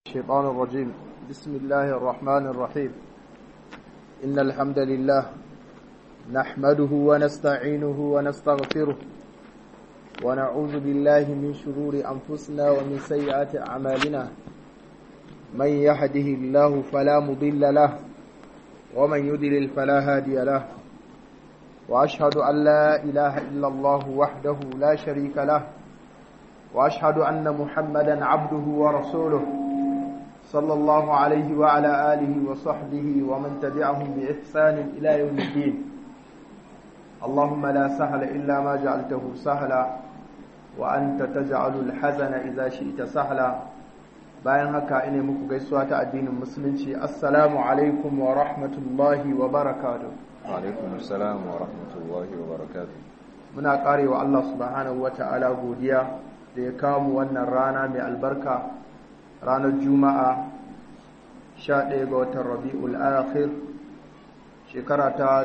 الشيطان الرجيم بسم الله الرحمن الرحيم إن الحمد لله نحمده ونستعينه ونستغفره ونعوذ بالله من شرور أنفسنا ومن سيئات أعمالنا من يهده الله فلا مضل له ومن يضلل فلا هادي له وأشهد أن لا إله إلا الله وحده لا شريك له وأشهد أن محمدا عبده ورسوله صلى الله عليه وعلى آله وصحبه ومن تبعهم بإحسان إلى يوم الدين اللهم لا سهل إلا ما جعلته سهلا وأنت تجعل الحزن إذا شئت سهلا bayan haka ina muku gaisuwa ta addinin musulunci assalamu alaikum wa rahmatullahi wa barakatuh alaikum assalam wa rahmatullahi wa barakatuh muna karewa Allah subhanahu wa ta'ala godiya da ya kawo mu wannan rana mai albarka ranar juma'a 11 ga watan rabi'ul akhir shekara ta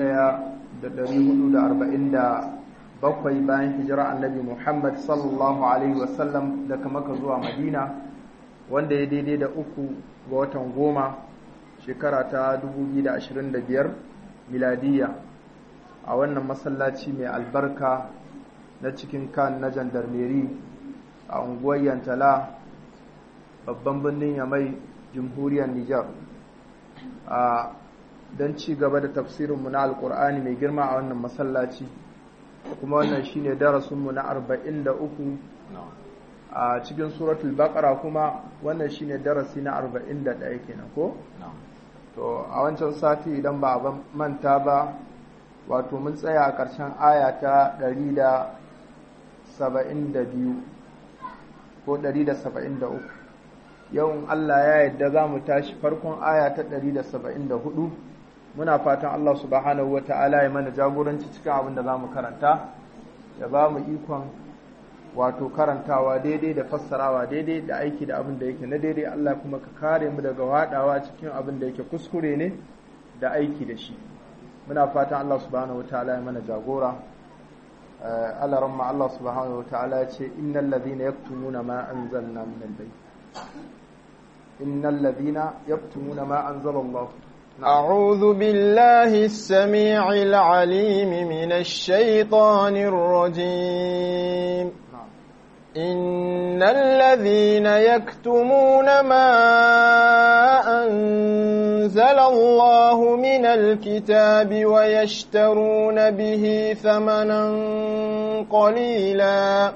1447 bayan hijira annabi muhammad sallallahu alaihi wasallam daga maka zuwa madina wanda ya daidai da uku ga watan goma shekara ta 2025 miladiyya a wannan masallaci mai albarka na cikin kan na jandarmeri a unguwar yantala babban birnin yamai jamhuriyar Nijar a don ci gaba da tafsirinmu na alkur'ani mai girma a wannan masallaci kuma wannan shine darasinmu na 43 a cikin suratul baqara kuma wannan shine darasi na 41 kenan ko to a wancan sati idan ba a manta ba wato mun tsaya a ƙarshen aya ta 172 ko 173 yau Allah ya yadda za mu tashi farkon aya ta 174 muna fatan Allah subhanahu wata'ala ya mana jagoranci cikin abin da za mu karanta ya ba mu ikon wato karantawa daidai da fassarawa daidai da aiki da abin da yake na daidai Allah kuma ka kare mu daga wadawa cikin abin da yake kuskure ne da aiki da shi muna fatan Allah subhanahu wata'ala ya mana jagora Allah ramma Allah subhanahu wata'ala ya ce innal ladhina yaktumuna ma anzalna min al-bayt إن الذين يكتمون ما أنزل الله أعوذ بالله السميع العليم من الشيطان الرجيم إن الذين يكتمون ما أنزل الله من الكتاب ويشترون به ثمنا قليلا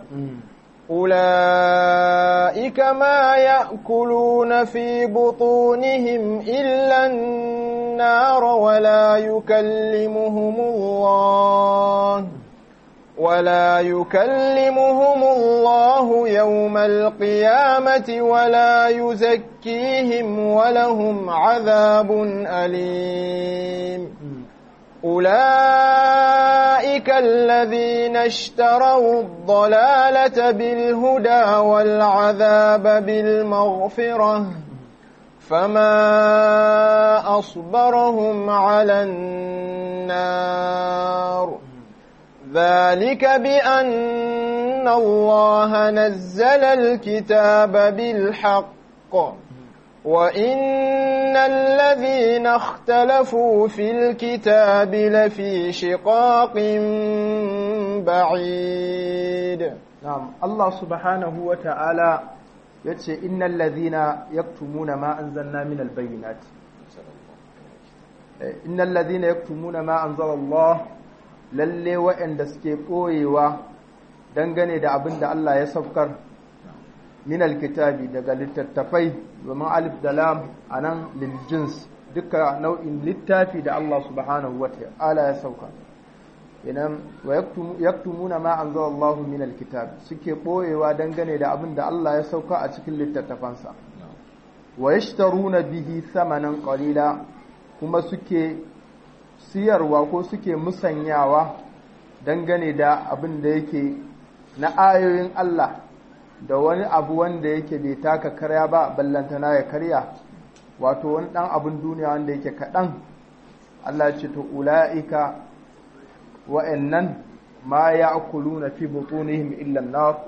أولئك ما يأكلون في بطونهم إلا النار ولا يكلمهم الله ولا يكلمهم الله يوم القيامة ولا يزكيهم ولهم عذاب أليم أولئك الذين اشتروا الضلالة بالهدى والعذاب بالمغفرة فما أصبرهم على النار ذلك بأن الله نزل الكتاب بالحق وإن الذين اختلفوا في الكتاب لفي شقاق بعيد نعم الله سبحانه وتعالى yace innal ladhina yaktumuna ma anzalna min albayinat innal ladhina yaktumuna ma anzala Allah lalle wa'anda suke koyewa dangane da abin da Allah ya saukar min alkitabi daga littattafai domin alif da lam a nan liljins duka nau'in littafi da Allah subhanahu wa ta'ala ya sauka inan wa yaktumuna ma anzala Allah min alkitab suke boyewa dangane da abin da Allah ya sauka a cikin littattafansa wa yashtaruna bihi thamanan qalila kuma suke siyarwa ko suke musanyawa dangane da abin da yake na ayoyin Allah da wani abu wanda yake bai taka karya ba ballantana ya karya wato wani dan abin duniya wanda yake kaɗan Allah ce to ula'ika wa'annan ma ya na fi butunihim illa nar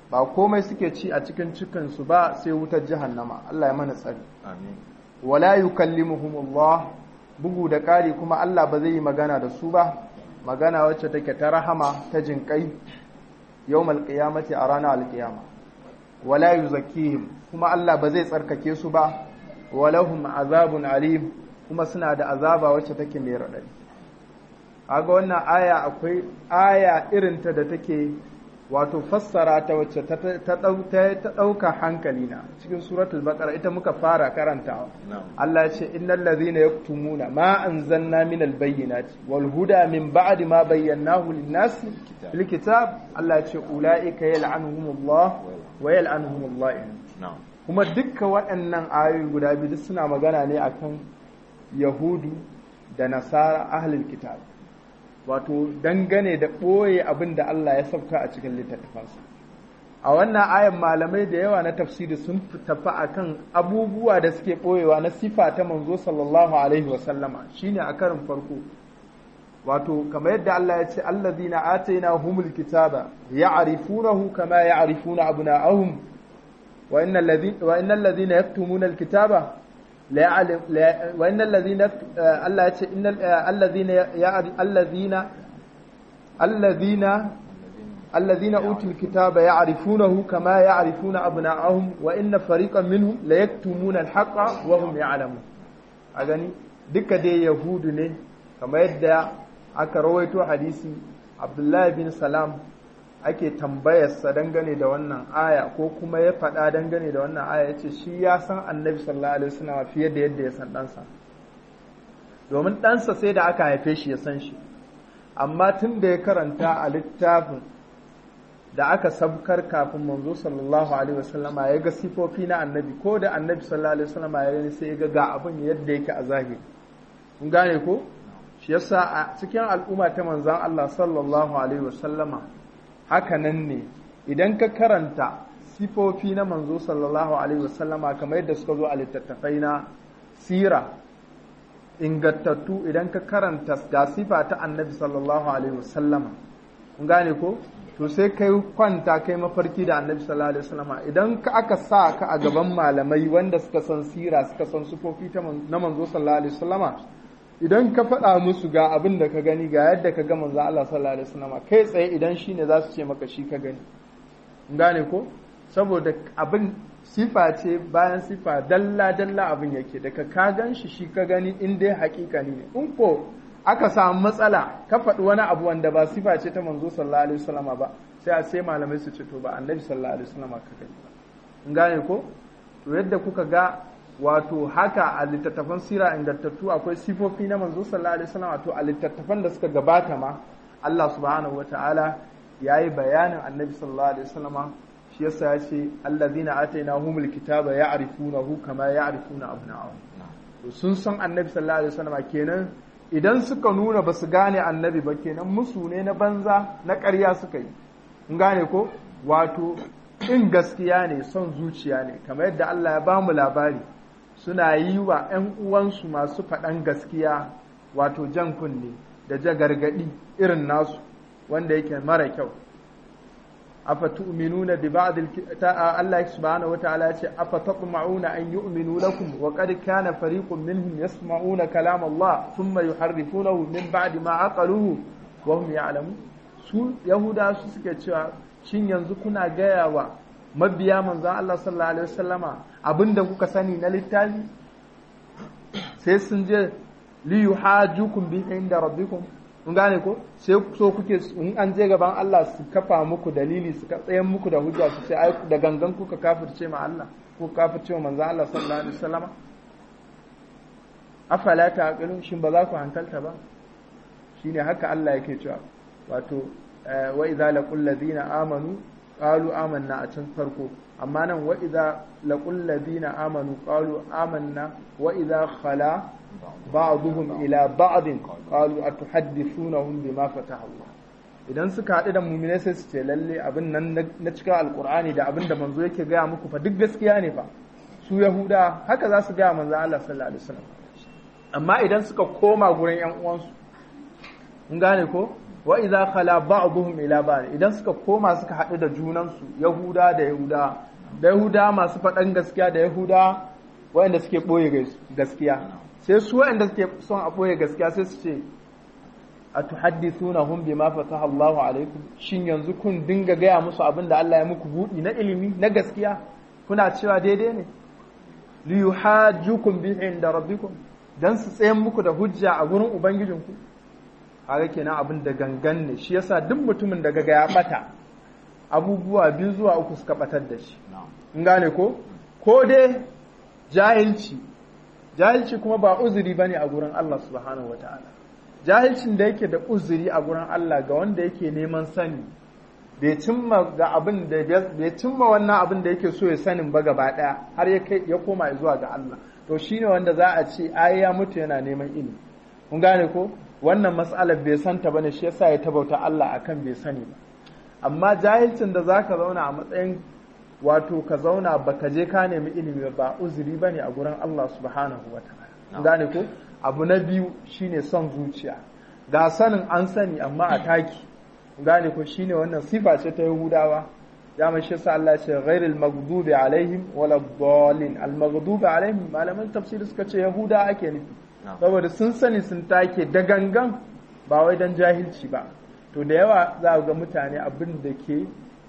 ba komai suke ci a cikin cikinsu ba sai wutar jahannama Allah ya mana tsari amin wala yukallimuhumullah bugu da ƙari kuma Allah ba zai yi magana da su ba magana wacce take ta rahama ta jinƙai yawmal qiyamati a ranar alƙiyama wala yuzakkihim kuma Allah ba zai tsarkake su ba walahum azabun alim kuma suna da azaba wacce take mai raɗaɗi aga wannan aya akwai aya irinta da take wato fassara ta wacce ta ɗauka hankali na cikin suratul baqara ita muka fara karantawa Allah ya ce innal ladhina yaktumuna ma anzalna minal bayyinati wal huda min ba'di ma bayyanahu lin-nas fil kitab Allah ya ce ulaika yal'anuhumullah wa yal'anuhumullah kuma dukkan waɗannan ayoyi guda biyu suna magana ne akan yahudu da nasara ahlul kitab wato dangane da ɓoye abin da Allah ya sauka a cikin littattafansa a wannan ayan malamai da yawa na tafsiri sun tafi akan abubuwa da suke ɓoyewa na sifa ta manzo sallallahu alaihi wasallama shine a karin farko wato kamar yadda Allah ya ce allazina ataina humul kitaba ya'rifunahu kama ya'rifuna abna'ahum wa innal ladhina wa innal ladhina yaktumuna alkitaba وإن الذين الله يقول إن الذين الذين الذين الذين أوتوا الكتاب يعرفونه كما يعرفون أبناءهم وإن فريقا منهم ليكتمون الحق وهم يعلمون أغني duka dai yahudu ne kamar yadda aka rawaito hadisi abdullahi bin salam ake tambayarsa dangane da wannan aya ko kuma ya faɗa dangane da wannan aya ya ce shi ya san annabi sallallahu alaihi wasallam fiye da yadda ya san ɗansa domin ɗansa sai da aka haife shi ya san shi amma tun da ya karanta a littafin da aka sabkar kafin manzo sallallahu alaihi wasallama ya ga sifofi na annabi ko da annabi sallallahu alaihi wasallama ya gani sai ya ga ga abin yadda yake a zahiri kun gane ko shi yasa a cikin al'umma ta manzon Allah sallallahu alaihi wasallama haka nan ne idan ka karanta sifofi na manzo sallallahu alaihi wasallama kamar yadda suka zo a littattafai na sira ingantattu idan ka karanta ga sifa ta annabi sallallahu alaihi wasallama kun gane ko to sai kai kwanta kai mafarki da annabi sallallahu alaihi wasallama idan ka aka sa ka a gaban malamai wanda suka san sira suka san sifofi na manzo sallallahu alaihi wasallama idan ka faɗa musu ga abin da ka gani ga yadda ka ga manzo Allah sallallahu alaihi wasallam kai tsaye idan shine za su ce maka shi ka gani gane ko saboda abin sifa ce bayan sifa dalla dalla abin yake daga ka gan shi shi ka gani in dai hakikani ne in ko aka samu matsala ka faɗi wani abu wanda ba sifa ce ta manzo sallallahu alaihi wasallam ba sai a sai malamai su ce to ba annabi sallallahu alaihi wasallam ka gani ba gane ko to yadda kuka ga wato haka a littattafan sira ingantattu akwai sifofi na manzo sallallahu alaihi wasallam wato a littattafan da suka gabata ma Allah subhanahu wataala yayi bayanin annabi sallallahu alaihi wasallam shi yasa ya ce allazina atainahumul kitaba ya'rifunahu kama ya'rifuna abna'ahum to sun san annabi sallallahu alaihi wasallam kenan idan suka nuna ba su gane annabi ba kenan musu ne na banza na ƙarya suka yi kun gane ko wato in gaskiya ne son zuciya ne kamar yadda Allah ya bamu labari suna yi wa 'yan uwansu masu faɗan gaskiya wato jan kunne da ja gargaɗi irin nasu wanda yake mara kyau afa tu'minuna bi ba'd Allah subhanahu wa ta'ala yace afa tatma'una an yu'minu lakum wa qad kana fariqun minhum yasma'una kalam Allah thumma yuharrifunahu min ba'di ma aqaluhu wa hum ya'lamun su yahuda su suke cewa shin yanzu kuna gaya wa mabiya manzon Allah sallallahu alaihi wasallama abinda kuka sani na littafi sai sun je li yuhajukum bi inda rabbikum kun gane ko sai so kuke in an je gaban Allah su kafa muku dalili su ka tsayen muku da hujja su ce ai da gangan kuka kafirce ma Allah ko kafirce ma manzon Allah sallallahu alaihi wasallama afala taqilun shin ba za ku hankalta ba shine haka Allah yake cewa wato wa idza laqul ladina amanu qalu amanna a can farko amma nan wa idza laqul ladina amanu qalu amanna wa idza khala ba'dhum ila ba'd qalu atuhaddithunahum bima fataha Allah idan suka haɗu da mu'minai sai su ce lalle abin nan na cika alqur'ani da abin da manzo yake gaya muku fa duk gaskiya ne fa su yahuda haka za su gaya manzo Allah sallallahu alaihi wasallam amma idan suka koma gurin yan uwansu mun gane ko wa idza khala ba'dhum ila ba'd idan suka koma suka haɗu da junansu yahuda da yahuda da yahuda masu faɗan gaskiya da yahuda waɗanda suke ɓoye gaskiya sai su waɗanda suke son a ɓoye gaskiya sai su ce a tuhaddithunahum bima fataha Allahu alaikum shin yanzu kun dinga gaya musu abin da Allah ya muku buɗi na ilimi na gaskiya kuna cewa daidai ne li yuhajjukum bihi inda rabbikum dan su tsayen muku da hujja a gurin ubangijinku kaga kenan abin da gangan ne shi yasa duk mutumin da gaga ya bata abubuwa biyu zuwa uku suka batar da shi in gane ko ko dai jahilci jahilci kuma ba uzuri bane a gurin Allah subhanahu wataala jahilcin da yake da uzuri a gurin Allah ga wanda yake neman sani bai cimma ga abin da bai cimma wannan abin da yake so ya sanin ba gaba daya har ya kai ya koma zuwa ga Allah to shine wanda za a ce ai ya mutu yana neman ilimi kun gane ko wannan mas'alar bai santa bane shi yasa ya tabauta Allah akan bai sani ba amma jahilcin da zaka zauna a matsayin wato ka zauna baka je ka nemi ilimi ba uzuri bane a gurin Allah subhanahu wataala gane ko abu na biyu shine son zuciya ga sanin an sani amma a taki gane ko shine wannan sifa ce ta Yahudawa ya mai shi sa Allah ce ghairil maghdubi alaihim wala dhalin al maghdubi alaihim malaman tafsiri suka ce Yahuda ake nufi saboda sun sani sun take da gangan ba wai dan jahilci ba to da yawa za ga mutane abin da ke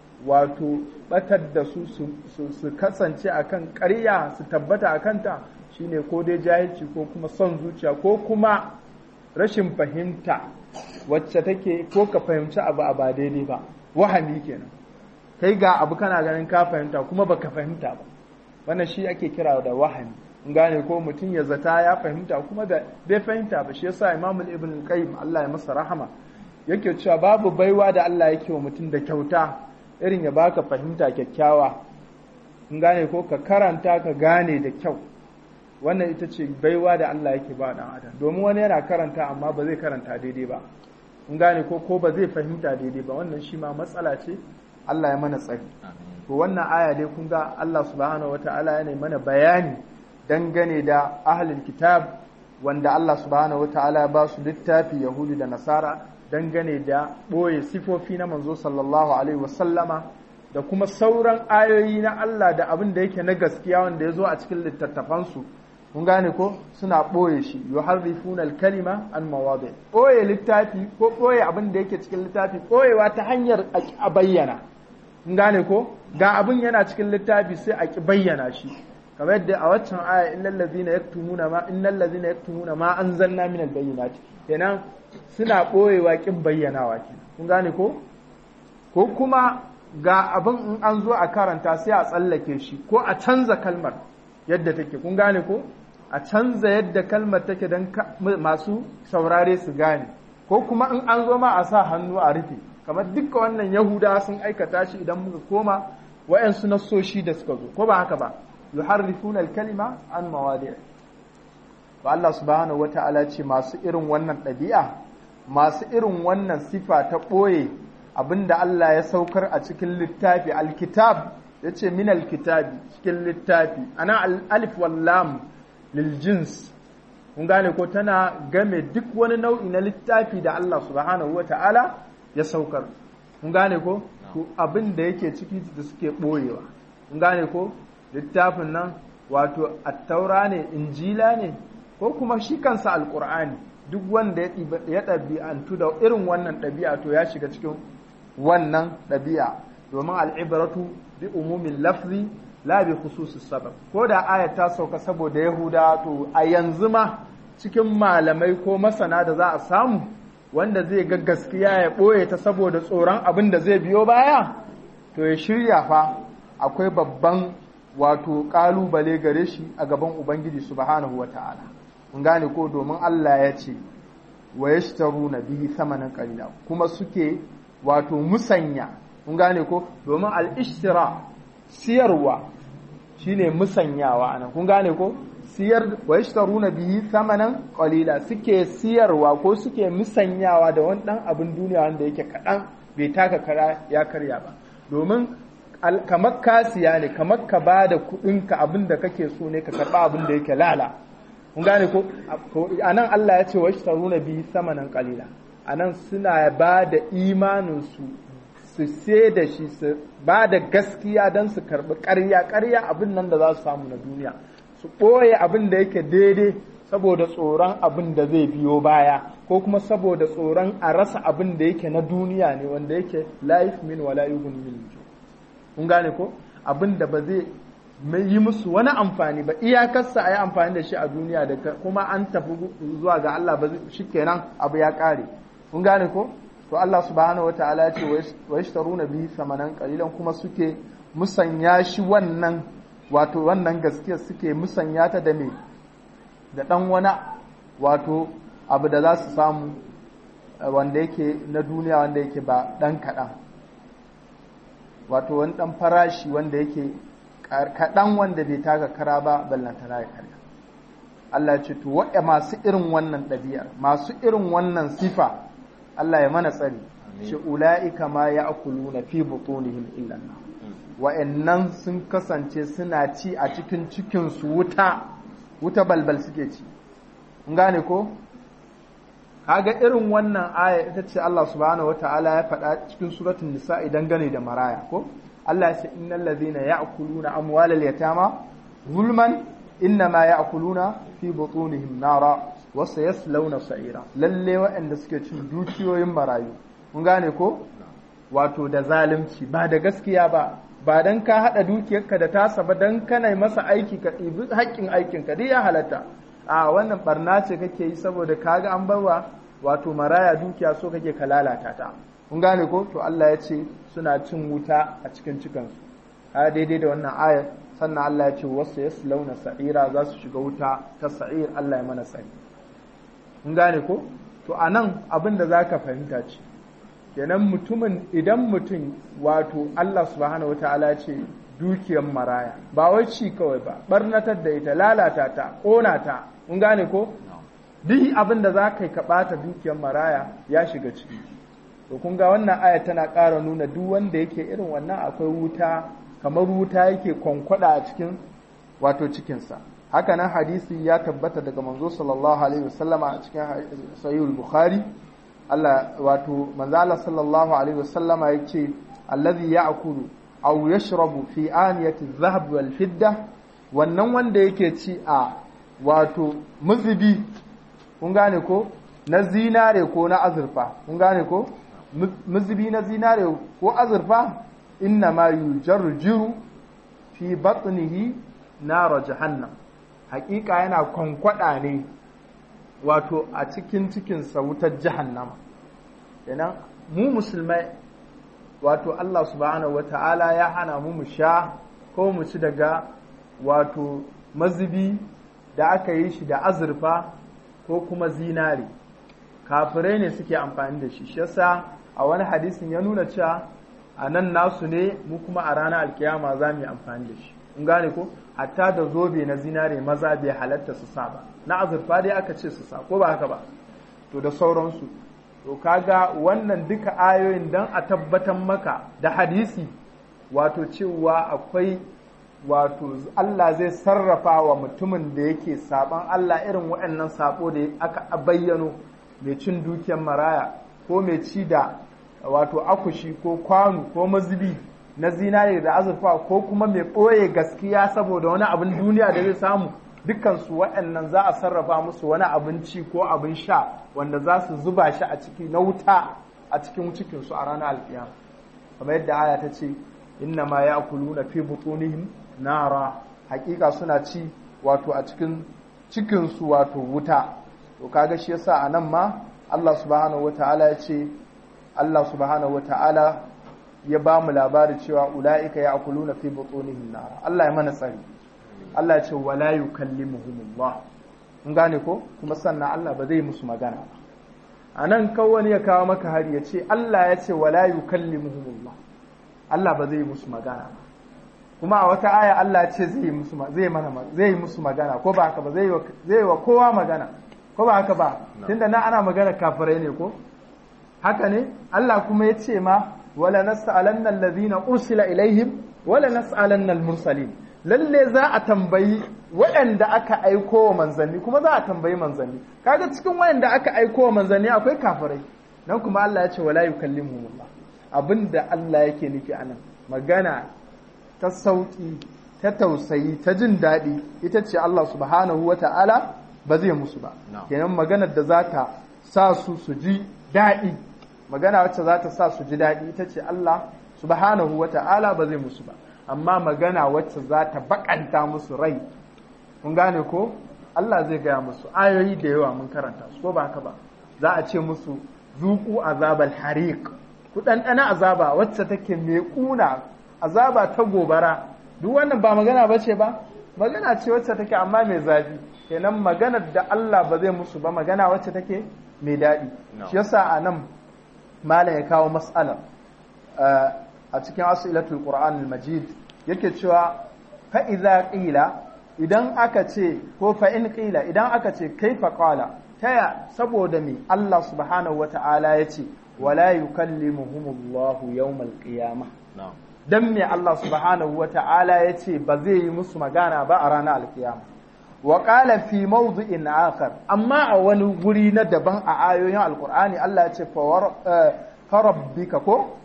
wato batar da su su kasance akan ƙarya su tabbata akan ta shine ko dai jahilci ko kuma son zuciya ko kuma rashin fahimta wacce take ko ka fahimci abu a ba daidai ba wahami kenan kai ga abu kana ganin ka fahimta kuma baka fahimta ba wannan shi ake kira da wahami in gane ko mutum ya zata ya fahimta kuma bai fahimta ba shi yasa Imam Ibn Qayyim Allah ya masa rahama yake cewa babu baiwa da Allah yake wa mutum da kyauta irin ya baka fahimta kyakkyawa in gane ko ka karanta ka gane da kyau wannan ita ce baiwa da Allah yake ba dan adam domin wani yana karanta amma ba zai karanta daidai ba in gane ko ko ba zai fahimta daidai ba wannan shi ma matsala ce Allah ya mana tsari to wannan aya dai kun ga Allah subhanahu wataala ya mana bayani dangane da ahlul kitab wanda Allah subhanahu wataala ya ba su littafi yahudi da nasara dangane da ɓoye sifofi na manzo sallallahu alaihi wasallama da kuma sauran ayoyi na Allah da abin da yake na gaskiya wanda ya zo a cikin littattafansu kun gane ko suna ɓoye shi yuharrifuna al-kalima an mawadi ɓoye littafi ko ɓoye abin da yake cikin littafi ɓoyewa ta hanyar a bayyana kun gane ko ga abin yana cikin littafi sai a ki bayyana shi kamar yadda a waccan aya innal ladzina yaktumuna ma innal ladzina yaktumuna ma anzalna min al-bayyinati kenan suna ɓoyewa kin bayyanawa kenan kun gane ko ko kuma ga abin in an zo a karanta sai a tsallake shi ko a canza kalmar yadda take kun gane ko a canza yadda kalmar take don masu saurare su gane ko kuma in an zo ma a sa hannu a rufe kamar dukkan wannan yahuda sun aikata shi idan muka koma wa'yansu nassoshi da suka zo ko ba haka ba yuharrifuna al-kalima an mawadi' to Allah subhanahu wata'ala ce masu irin wannan ɗabi'a masu irin wannan sifa ta ɓoye abinda Allah ya saukar a cikin littafi alkitab ya ce min alkitabi cikin littafi ana alif wallam lil jins kun gane ko tana game duk wani nau'i na littafi da Allah subhanahu wa ta'ala ya saukar kun gane ko to abin da yake ciki da suke ɓoyewa kun gane ko littafin nan wato attaura ne injila ne ko kuma shi kansa alkur'ani duk wanda ya ɗabi'antu da irin wannan ɗabi'a to ya shiga cikin wannan ɗabi'a domin al'ibaratu bi umumin lafzi la bi khususis sabab ko da aya ta sauka saboda yahuda to a yanzu ma cikin malamai ko masana da za a samu wanda zai ga gaskiya ya ɓoye ta saboda tsoron abin da zai biyo baya to ya shirya fa akwai babban wato ƙalubale gare shi a gaban ubangiji subhanahu wata'ala kun gane ko domin Allah ya ce wa yashtaruna bihi thamanan qalila kuma suke wato musanya kun gane ko domin al-ishtira siyarwa shine musanyawa anan kun gane ko siyar wa yashtaruna bihi thamanan qalila suke siyarwa ko suke musanyawa da wani dan abin duniya wanda yake kadan bai taka kara ya karya ba domin kamar ka siya ne kamar ka bada kudin ka abin da kake so ne ka karba abin da yake lala kun gane ko anan Allah ya ce wa yashtaruna bihi thamanan qalila anan suna ba da imaninsu su sai da shi su ba da gaskiya don su karɓi ƙarya ƙarya abin nan da za su samu na duniya su ɓoye abin da yake daidai saboda tsoron abin da zai biyo baya ko kuma saboda tsoron a rasa abin da yake na duniya ne wanda yake laif min wala yughni min kun gane ko abin da ba zai yi musu wani amfani ba iyakarsa a yi amfani da shi a duniya da kuma an tafi zuwa ga Allah ba shikenan abu ya kare kun gane ko to Allah subhanahu wataala ya ce wa yashtaruna bihi samanan qalilan kuma suke musanya shi wannan wato wannan gaskiya suke musanya ta da me da dan wani wato abu da za su samu wanda yake na duniya wanda yake ba dan kaɗan wato wani dan farashi wanda yake kaɗan wanda bai taka kara ba ballantana ya karya Allah ce to waɗa masu irin wannan ɗabi'ar masu irin wannan sifa Allah ya mana tsari shi ula'ika ma ya akulu na fi butunihim illan wa'annan sun kasance suna ci a cikin cikinsu wuta wuta balbal suke ci in gane ko kaga irin wannan aya ita ce Allah subhanahu wata'ala ya faɗa cikin suratul nisa idan gane da maraya ko Allah ya ce innal ladhina ya'kuluna amwalal yatama zulman innama ya'kuluna fi butunihim nara wa sayaslawna sa'ira lalle waɗanda suke cin dukiyoyin marayu kun gane ko wato da zalunci ba da gaskiya ba ba dan ka hada dukiyarka da tasa ba dan kana masa aiki ka ɗibi haƙƙin aikin ka dai ya halatta a wannan barna ce kake yi saboda kaga an barwa wato maraya dukiya so kake ka lalata ta kun gane ko to Allah ya ce suna cin wuta a cikin cikansu ha daidai da wannan ayar sannan Allah ya ce wasu ya launa sa'ira za su shiga wuta ta sa'ir Allah ya mana sani kun gane ko to a nan abin da za ka fahimta ce kenan mutumin idan mutum wato Allah subhanahu wata'ala ce dukiyar maraya ba wai ci kawai ba barnatar da ita lalata ta ƙona ta kun gane ko duk abin da za ka yi ka ɓata dukiyar maraya ya shiga ciki to kun ga wannan aya tana ƙara nuna duk wanda yake irin wannan akwai wuta kamar wuta yake kwankwada a cikin wato cikinsa haka nan hadisi ya tabbata daga manzo sallallahu alaihi wasallama a cikin sahihul bukhari Allah wato manzo Allah sallallahu alaihi wasallama yace allazi ya'kulu aw yashrabu fi aniyati adh-dhahab wal fidda wannan wanda yake ci a wato muzubi kun gane ko na zinare ko na azurfa kun gane ko muzubi na zinare ko azurfa inna ma yujarjiru fi batnihi nara jahannam hakika yana kwankwada ne wato a cikin cikinsa wutar jahannama kenan mu musulmai wato Allah subhanahu wata'ala ya hana mu mu sha ko mu ci daga wato mazubi da aka yi shi da azurfa ko kuma zinari kafirai ne suke amfani da shi shi yasa a wani hadisin ya nuna cewa a nan nasu ne mu kuma a ranar alkiyama za mu yi amfani da shi in gane ko hatta da zobe na zinare maza bai halatta su sa ba na azurfa dai aka ce su sa ko ba haka ba to da sauransu to kaga wannan duka ayoyin dan a tabbatar maka da hadisi wato cewa akwai wato Allah zai sarrafa wa mutumin da yake saban Allah irin waɗannan sabo da aka bayyano mai cin dukiyar maraya ko mai ci da wato akushi ko kwano ko mazubi na zinare da azurfa ko kuma mai ɓoye gaskiya saboda wani abin duniya da zai samu dukansu waɗannan za a sarrafa musu wani abinci ko abin sha wanda za su zuba shi a ciki na wuta a cikin cikinsu a ranar alkiyama kamar yadda aya ta ce inna ma ya kulu na fi butunihim nara hakika suna ci wato a cikin cikinsu wato wuta to kaga shi yasa a nan ma Allah subhanahu wataala ya ce Allah subhanahu wataala ya ba mu labari cewa ula'ika ya akuluna fi butunihim nara Allah ya mana tsari Allah ya ce wala yukallimuhumullah in gane ko kuma sannan Allah ba zai musu magana ba a nan wani ya kawo maka hari ya ce Allah ya ce wala yukallimuhumullah Allah ba zai musu magana ba kuma a wata aya Allah ya ce zai musu zai mana zai musu magana ko ba haka ba zai zai wa kowa magana ko ba haka ba tunda na ana magana kafirai ne ko haka ne Allah kuma ya ce ma wala nas'alanna alladhina ursila ilaihim wala nas'alanna al-mursalin lalle za a tambayi waɗanda aka aiko wa manzanni kuma za a tambayi manzanni kaga cikin waɗanda aka aiko wa manzanni akwai kafirai nan kuma Allah ya ce wala yukallimuhumullah abinda Allah yake nufi anan magana ta sauki ta tausayi ta jin daɗi ita ce Allah subhanahu wata'ala ba zai musu ba kenan maganar da za ta sa su su ji daɗi magana wacce za ta sa su ji daɗi ita ce Allah subhanahu wata'ala ba zai musu ba amma magana wacce za ta bakanta musu rai kun gane ko Allah zai gaya musu ayoyi da yawa mun karanta su ko ba haka ba za a ce musu zuku azabal hariq ku ɗanɗana azaba wacce take mai ƙuna azaba ta gobara duk wannan ba magana ba ce ba magana ce wacce take amma mai zafi kenan maganar da Allah ba zai musu ba magana wacce take mai daɗi shi yasa a nan malam ya kawo mas'alar a cikin asilatul qur'an al-majid yake cewa fa idza qila idan aka ce ko fa in qila idan aka ce kaifa qala taya saboda me Allah subhanahu wata'ala yace wala yukallimuhumullahu yawmal qiyamah dan me Allah subhanahu wata'ala yace ba zai yi musu magana ba a ranar alkiyama wa qala fi mawdi'in akhar amma a wani guri na daban a ayoyin alqur'ani Allah ya ce fa rabbika ko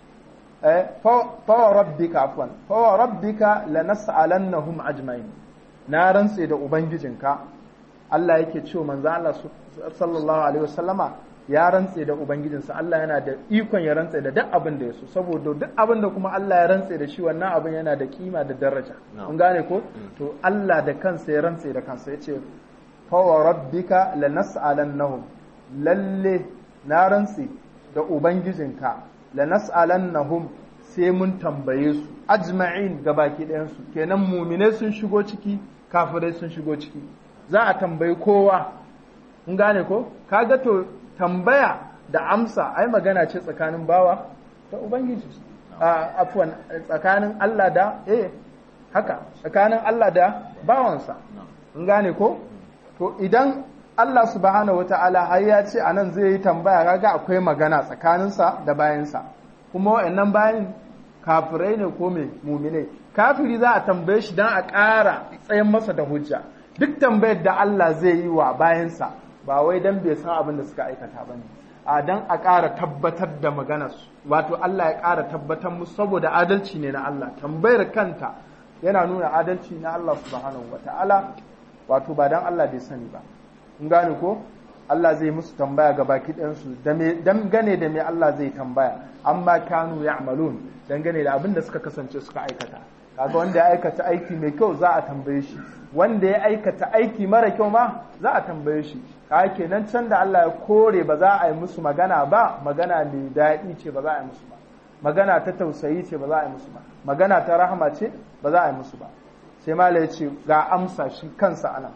fa rabbika afwan fa rabbika lanas'alannahum ajma'in na rantse da ubangijinka Allah yake cewa manzo Allah sallallahu alaihi wasallama ya rantse da ubangijinsa Allah yana da ikon ya rantse da duk abin da ya so saboda duk abin da kuma Allah ya rantse da shi wannan abin yana da kima da daraja kun gane ko to Allah da kansa ya rantse da kansa yace fa wa rabbika lanas'alannahum lalle na rantse da ubangijinka lanas'alannahum sai mun tambaye su ajma'in gabaki ɗayan su kenan muminai sun shigo ciki kafirai sun shigo ciki za a tambayi kowa kun gane ko kaga to tambaya da amsa ai magana ce tsakanin bawa da ubangiji afwan tsakanin Allah da eh haka tsakanin Allah da bawansa kun gane ko to idan Allah subhanahu wata'ala har ya ce anan zai yi tambaya kaga akwai magana tsakaninsa da bayansa kuma wa'annan bayan kafirai ne ko me muminai kafiri za a tambaye shi dan a ƙara tsayin masa da hujja duk tambayar da Allah zai yi wa bayansa ba wai dan bai san abin da suka aikata ba ne a dan a ƙara tabbatar da maganarsu wato Allah ya ƙara tabbatar musu saboda adalci ne na Allah tambayar kanta yana nuna adalci na Allah subhanahu wata'ala wato ba dan Allah bai sani ba in gane ko Allah zai musu tambaya ga baki ɗansu dangane da me Allah zai tambaya amma kanu ya'malun dangane da abin da suka kasance suka aikata kaga wanda ya aikata aiki mai kyau za a tambaye shi wanda ya aikata aiki mara kyau ma za a tambaye shi kaga kenan can da Allah ya kore ba za a yi musu magana ba magana mai daɗi ce ba za a yi musu ba magana ta tausayi ce ba za a yi musu ba magana ta rahama ce ba za a yi musu ba sai mala ya ce ga amsa shi kansa anan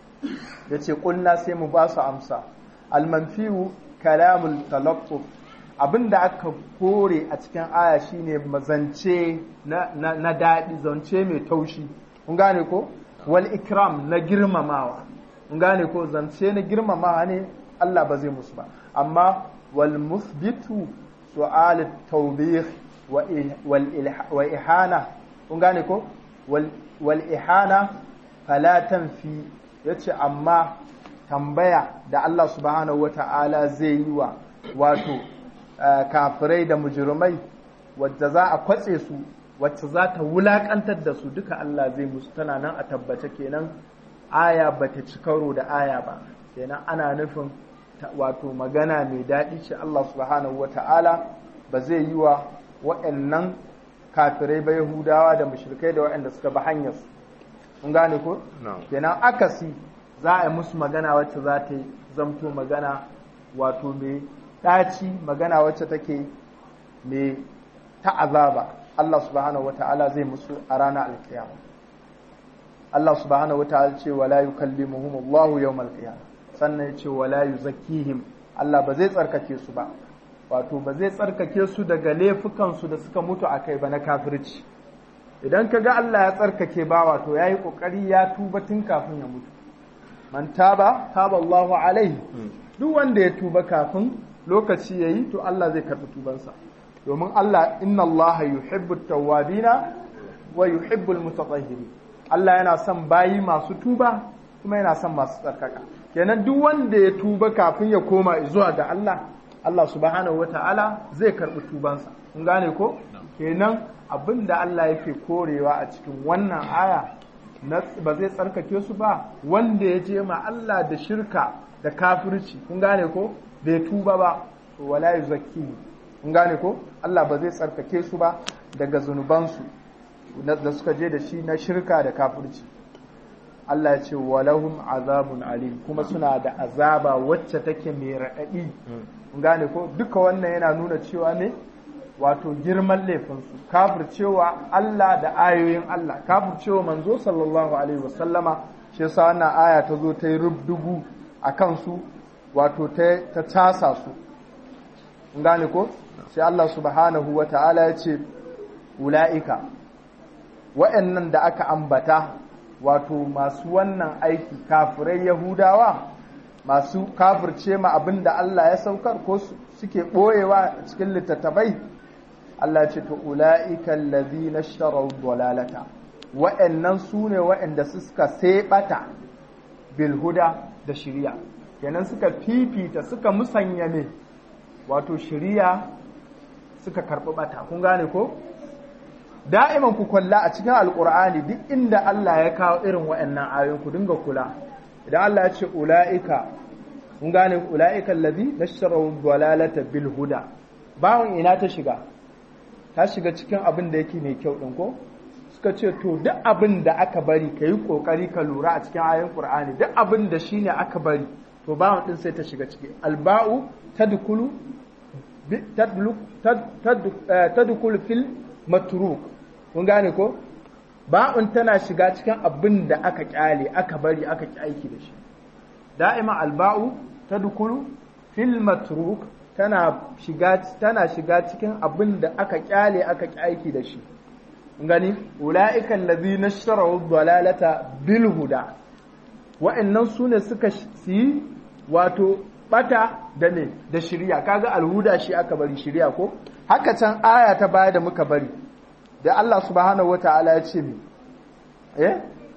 ya ce ƙunna sai mu ba su amsa almanfiyu kalamul talaqquf abinda aka kore a cikin aya shine mazance na, na, na daɗi zance mai taushi kun gane ko wal ikram na girmamawa kun gane ko zance na girmamawa ne Allah ba zai musu ba amma wal musbitu su'al tawbih wa ihana kun gane ko wal ihana fala tanfi yace amma tambaya da Allah subhanahu wata'ala zai yi wa wato kafirai da mujirmai wadda za a kwatse su wacce za ta wulakantar da su duka Allah zai musu tana nan a tabbace kenan aya bata ci karo da aya ba kenan ana nufin wato magana mai daɗi ce Allah subhanahu wata'ala ba zai yi wa waɗannan kafirai ba Yahudawa da mushrikai da waɗanda suka bi hanyar su kun gane ko kenan akasi za a yi musu magana wacce za ta yi zamto magana wato mai ɗaci magana wacce take mai ta'azaba Allah subhanahu wata'ala zai musu a ranar alkiyama Allah subhanahu wata'ala ce wala yukallimuhum Allah yawmal qiyamah sannan ya ce wala yuzakkihim Allah ba zai tsarkake su ba wato ba zai tsarkake su daga laifukan su da suka mutu akai ba na kafirci idan kaga Allah ya tsarkake ba wato yayi kokari ya tuba tun kafin ya mutu man taba taba Allahu alaihi duk wanda ya tuba kafin lokaci yayi to Allah zai karɓi tubansa domin Allah inna Allah yuhibbu tawwabina wa yuhibbu almutatahhirin Allah yana son bayi masu tuba kuma yana son masu tsarkaka kenan duk wanda ya tuba kafin ya koma zuwa ga Allah Allah subhanahu wata'ala zai karɓi tubansa kun gane ko kenan abin da Allah yake korewa a cikin wannan aya ba zai tsarkake su ba wanda ya je ma Allah da shirka da kafirci kun gane ko bai tuba ba wala yuzakkihi kun gane ko Allah ba zai tsarkake su ba daga zunubansu da suka je da shi na shirka da kafirci Allah ya ce walahum azabun alim kuma suna da azaba wacce take mai raɗaɗi kun gane ko duka wannan yana nuna cewa ne wato girman laifinsu kafircewa Allah da ayoyin Allah kafircewa manzo sallallahu alaihi wasallama shi yasa wannan aya ta zo ta yi rubdugu a kansu wato ta tasa su kun gane ko sai Allah subhanahu wa ta'ala ya ce ula'ika wa'annan da aka ambata wato masu wannan aiki kafirai yahudawa masu kafirce ma abin da Allah ya saukar ko suke ɓoyewa cikin littattafai Allah ce to ula'ika allazi na sharar dalalata wa'annan su ne wa'anda suka seɓata bilhuda da shirya kenan suka fifita suka musanya ne wato shirya suka karɓi ɓata kun gane ko da'iman ku kwalla a cikin alkur'ani duk inda Allah ya kawo irin wa'annan ayoyin ku dinga kula idan Allah ya ce ula'ika kun gane ula'ika allazi nashara dalalata bil huda bawon ina ta shiga ta shiga cikin abin da yake mai kyau din ko suka ce to duk abin da aka bari ka yi kokari ka lura a cikin ayoyin qur'ani duk abin da shine aka bari to bawon din sai ta shiga ciki alba'u tadkhulu tadkhulu fil matruk kun gane ko ba'un tana shiga cikin abin da aka kyale aka bari aka ki aiki da shi da'ima alba'u tadkhulu fil matruk tana shiga tana shiga cikin abin da aka kyale aka ki aiki da shi kun gani ulaika allazina ishtaraw dalalata bil huda wa'annan sune suka yi wato bata da ne da shirya kaga alhuda shi aka bari shirya ko haka can aya ta baya da muka bari da Allah subhanahu wataala ya ce mi eh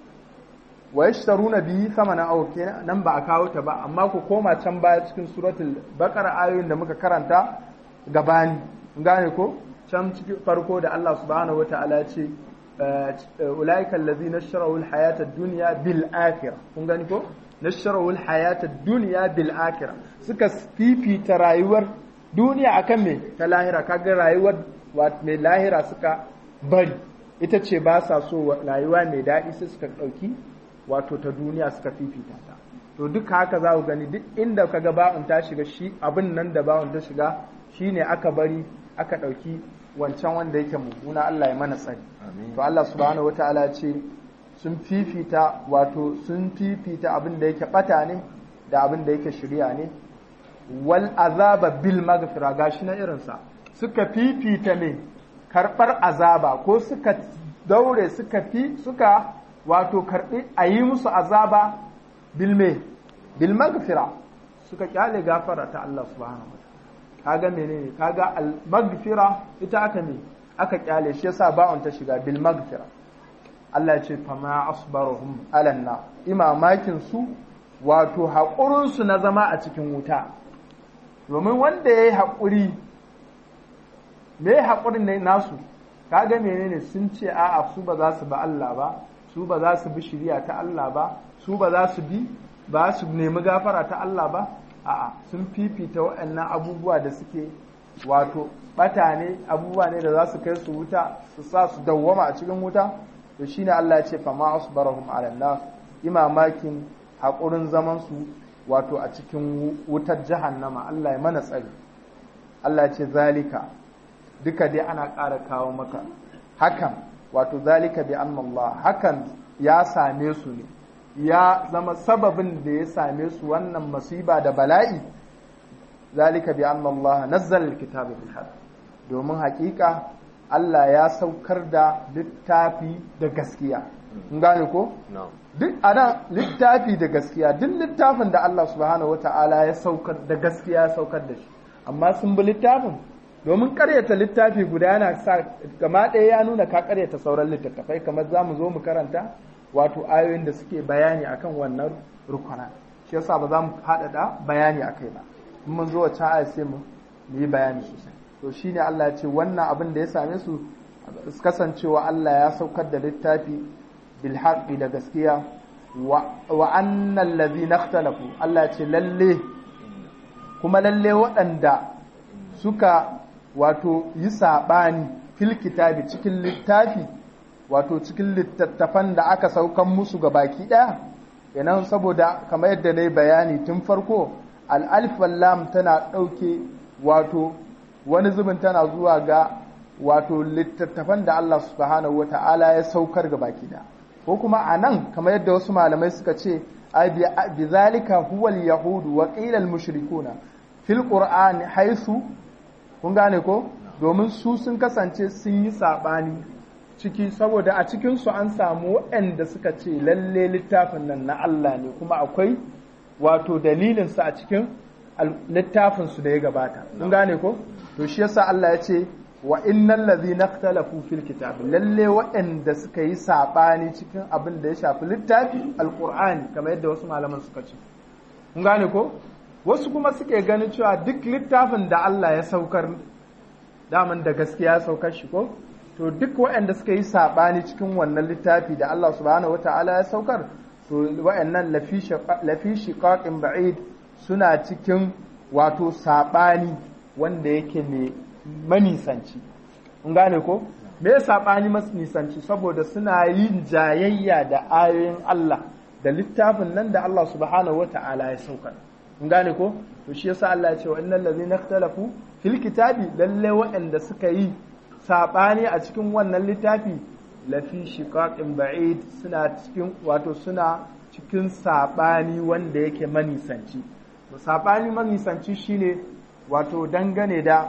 wa yashtaruna bihi thamanan aw nan ba a kawo ta ba amma ku koma can baya cikin suratul baqara ayoyin da muka karanta gabani gane ko can cikin farko da Allah subhanahu wataala ya ce ulaika allazina ishtaraw alhayata ad-dunya bil akhirah kun gani ko nasharahu alhayata ad-dunya bil akhirah suka fifita rayuwar duniya akan me ta lahira kaga rayuwar mai lahira suka bari ita ce ba sa so rayuwa mai daɗi sai suka ɗauki wato ta duniya suka fifita ta to duka haka za ku gani duk inda kaga ba'un ta shiga shi abin nan da ba'un ta shiga shine aka bari aka ɗauki wancan wanda yake mummuna Allah ya mana tsari to Allah subhanahu wataala ce sun fifita wato sun fifita abin da yake bata ne da abin da yake shirya ne wal azaba bil maghfira gashi na irinsa suka fifita ne karbar azaba ko suka daure suka fi suka wato karbi a yi musu azaba bil me bil maghfira suka kyale gafara ta Allah subhanahu wa kaga menene kaga al maghfira ita aka ne aka kyale shi yasa ba'un ta shiga bil maghfira Allah ce fama asbarahum alanna imamakin su wato haƙurin su na zama a cikin wuta domin wanda yayi haƙuri me haƙurin ne nasu kaga menene sun ce a'a su ba za su ba Allah ba su ba za su bi shari'a ta Allah ba su ba za su bi ba su nemi gafara ta Allah ba a'a sun fifita waɗannan abubuwa da suke wato bata ne abubuwa ne da za su kai su wuta su sa su dawwama a cikin wuta to shine Allah ya ce fa ma asbarahum ala nar imamakin hakurin zaman su wato a cikin wutar jahannama Allah ya mana tsari Allah ya ce zalika duka dai ana ƙara kawo maka hakan wato zalika bi anna Allah hakan ya same su ne ya zama sababin da ya same su wannan masiba da bala'i zalika bi anna Allah nazzala alkitaba bil haqq domin hakika Allah ya saukar da littafi da gaskiya kun gane ko duk ana littafi da gaskiya duk littafin da Allah subhanahu wata'ala ya saukar da gaskiya ya saukar da shi amma sun bi littafin domin karyata littafi guda yana sa gama ɗaya ya nuna ka karyata sauran littattafai kamar za mu zo mu karanta wato ayoyin da suke bayani akan wannan rukuna shi yasa ba za mu haɗaɗa bayani a kai ba in mun zo wacce aya sai mu mu yi bayani sosai to shine Allah ya ce wannan abin da ya same su kasancewa Allah ya saukar da littafi bil haqqi da gaskiya wa annal ladhina ikhtalafu Allah ya ce lalle kuma lalle waɗanda suka wato yi saɓani fil kitabi cikin littafi wato cikin littattafan da aka saukan musu ga baki ɗaya yanan saboda kamar yadda na yi bayani tun farko al'alif lam tana ɗauke wato wani zubin tana zuwa ga wato littattafan da Allah subhanahu wata'ala ya saukar ga baki ɗaya ko kuma a nan kamar yadda wasu malamai suka ce bi zalika huwal yahudu wa qila al mushrikuna fil qur'ani haisu kun gane ko domin su sun kasance sun yi saɓani ciki saboda a cikinsu an samu waɗanda suka ce lalle littafin nan na Allah ne kuma akwai wato dalilinsa a cikin littafinsu da ya gabata kun gane ko to shi yasa Allah ya ce wa innal ladhina ikhtalafu fil kitab lalle waɗanda suka yi saɓani cikin abin da ya shafi littafi alqur'ani kamar yadda wasu malaman suka ce kun gane ko wasu kuma suke ganin cewa duk littafin da Allah ya saukar daman da gaskiya ya saukar shi ko to duk waɗanda suka yi saɓani cikin wannan littafi da Allah subhanahu wata'ala ya saukar to waɗannan lafi shiqaqin ba'id suna cikin wato saɓani wanda yake mai manisanci kun gane ko me saɓani manisanci saboda suna yin jayayya da ayoyin Allah da littafin nan da Allah subhanahu wata'ala ya saukar kun gane ko to shi yasa Allah ya ce wa innal ladzina ikhtalafu fil kitabi lalle waɗanda suka yi sabani a cikin wannan littafi lafi shiqaqin ba'id suna cikin wato suna cikin sabani wanda yake manisanci to sabani manisanci shine wato dangane da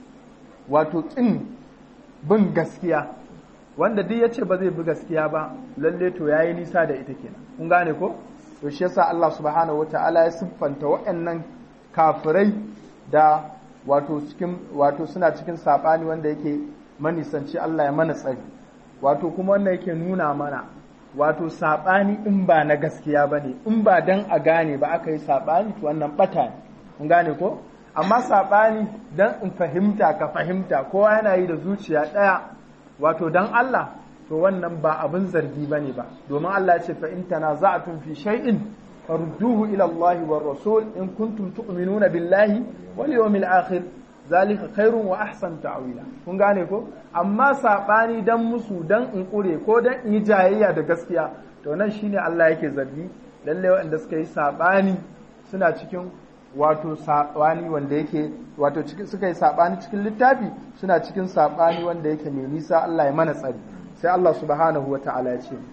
wato kin bin gaskiya wanda duk yace ba zai bi gaskiya ba lalle to yayi nisa da ita kenan kun gane ko to shi yasa Allah subhanahu wata'ala ya siffanta waɗannan kafirai da wato cikin wato suna cikin sabani wanda yake manisanci Allah ya mana tsari wato kuma wannan yake nuna mana wato sabani in ba na gaskiya bane in ba dan a gane ba aka yi sabani to wannan bata ne kun gane ko amma sabani dan in fahimta ka fahimta kowa yana yi da zuciya ɗaya wato dan Allah to wannan ba abin zargi bane ba domin Allah ya ce fa in tanaza'tum fi shay'in farudduhu ila Allah war rasul in kuntum tu'minuna billahi wal yawmil akhir zalika khairun wa ahsan ta'wila kun gane ko amma sabani dan musu dan in kure ko dan in yi jayayya da gaskiya to nan shine Allah yake zargi lalle waɗanda suka yi sabani suna cikin wato sabani wanda yake wato suka yi sabani cikin littafi suna cikin sabani wanda yake mai nisa Allah ya mana tsari sai Allah subhanahu wa ta'ala ya ce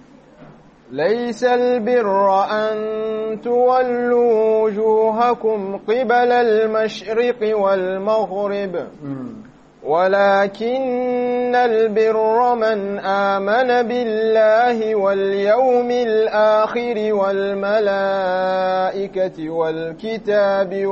ليس البر أن تولوا وجوهكم قبل المشرق والمغرب ولكن البر من آمن بالله واليوم الآخر والملائكة والكتاب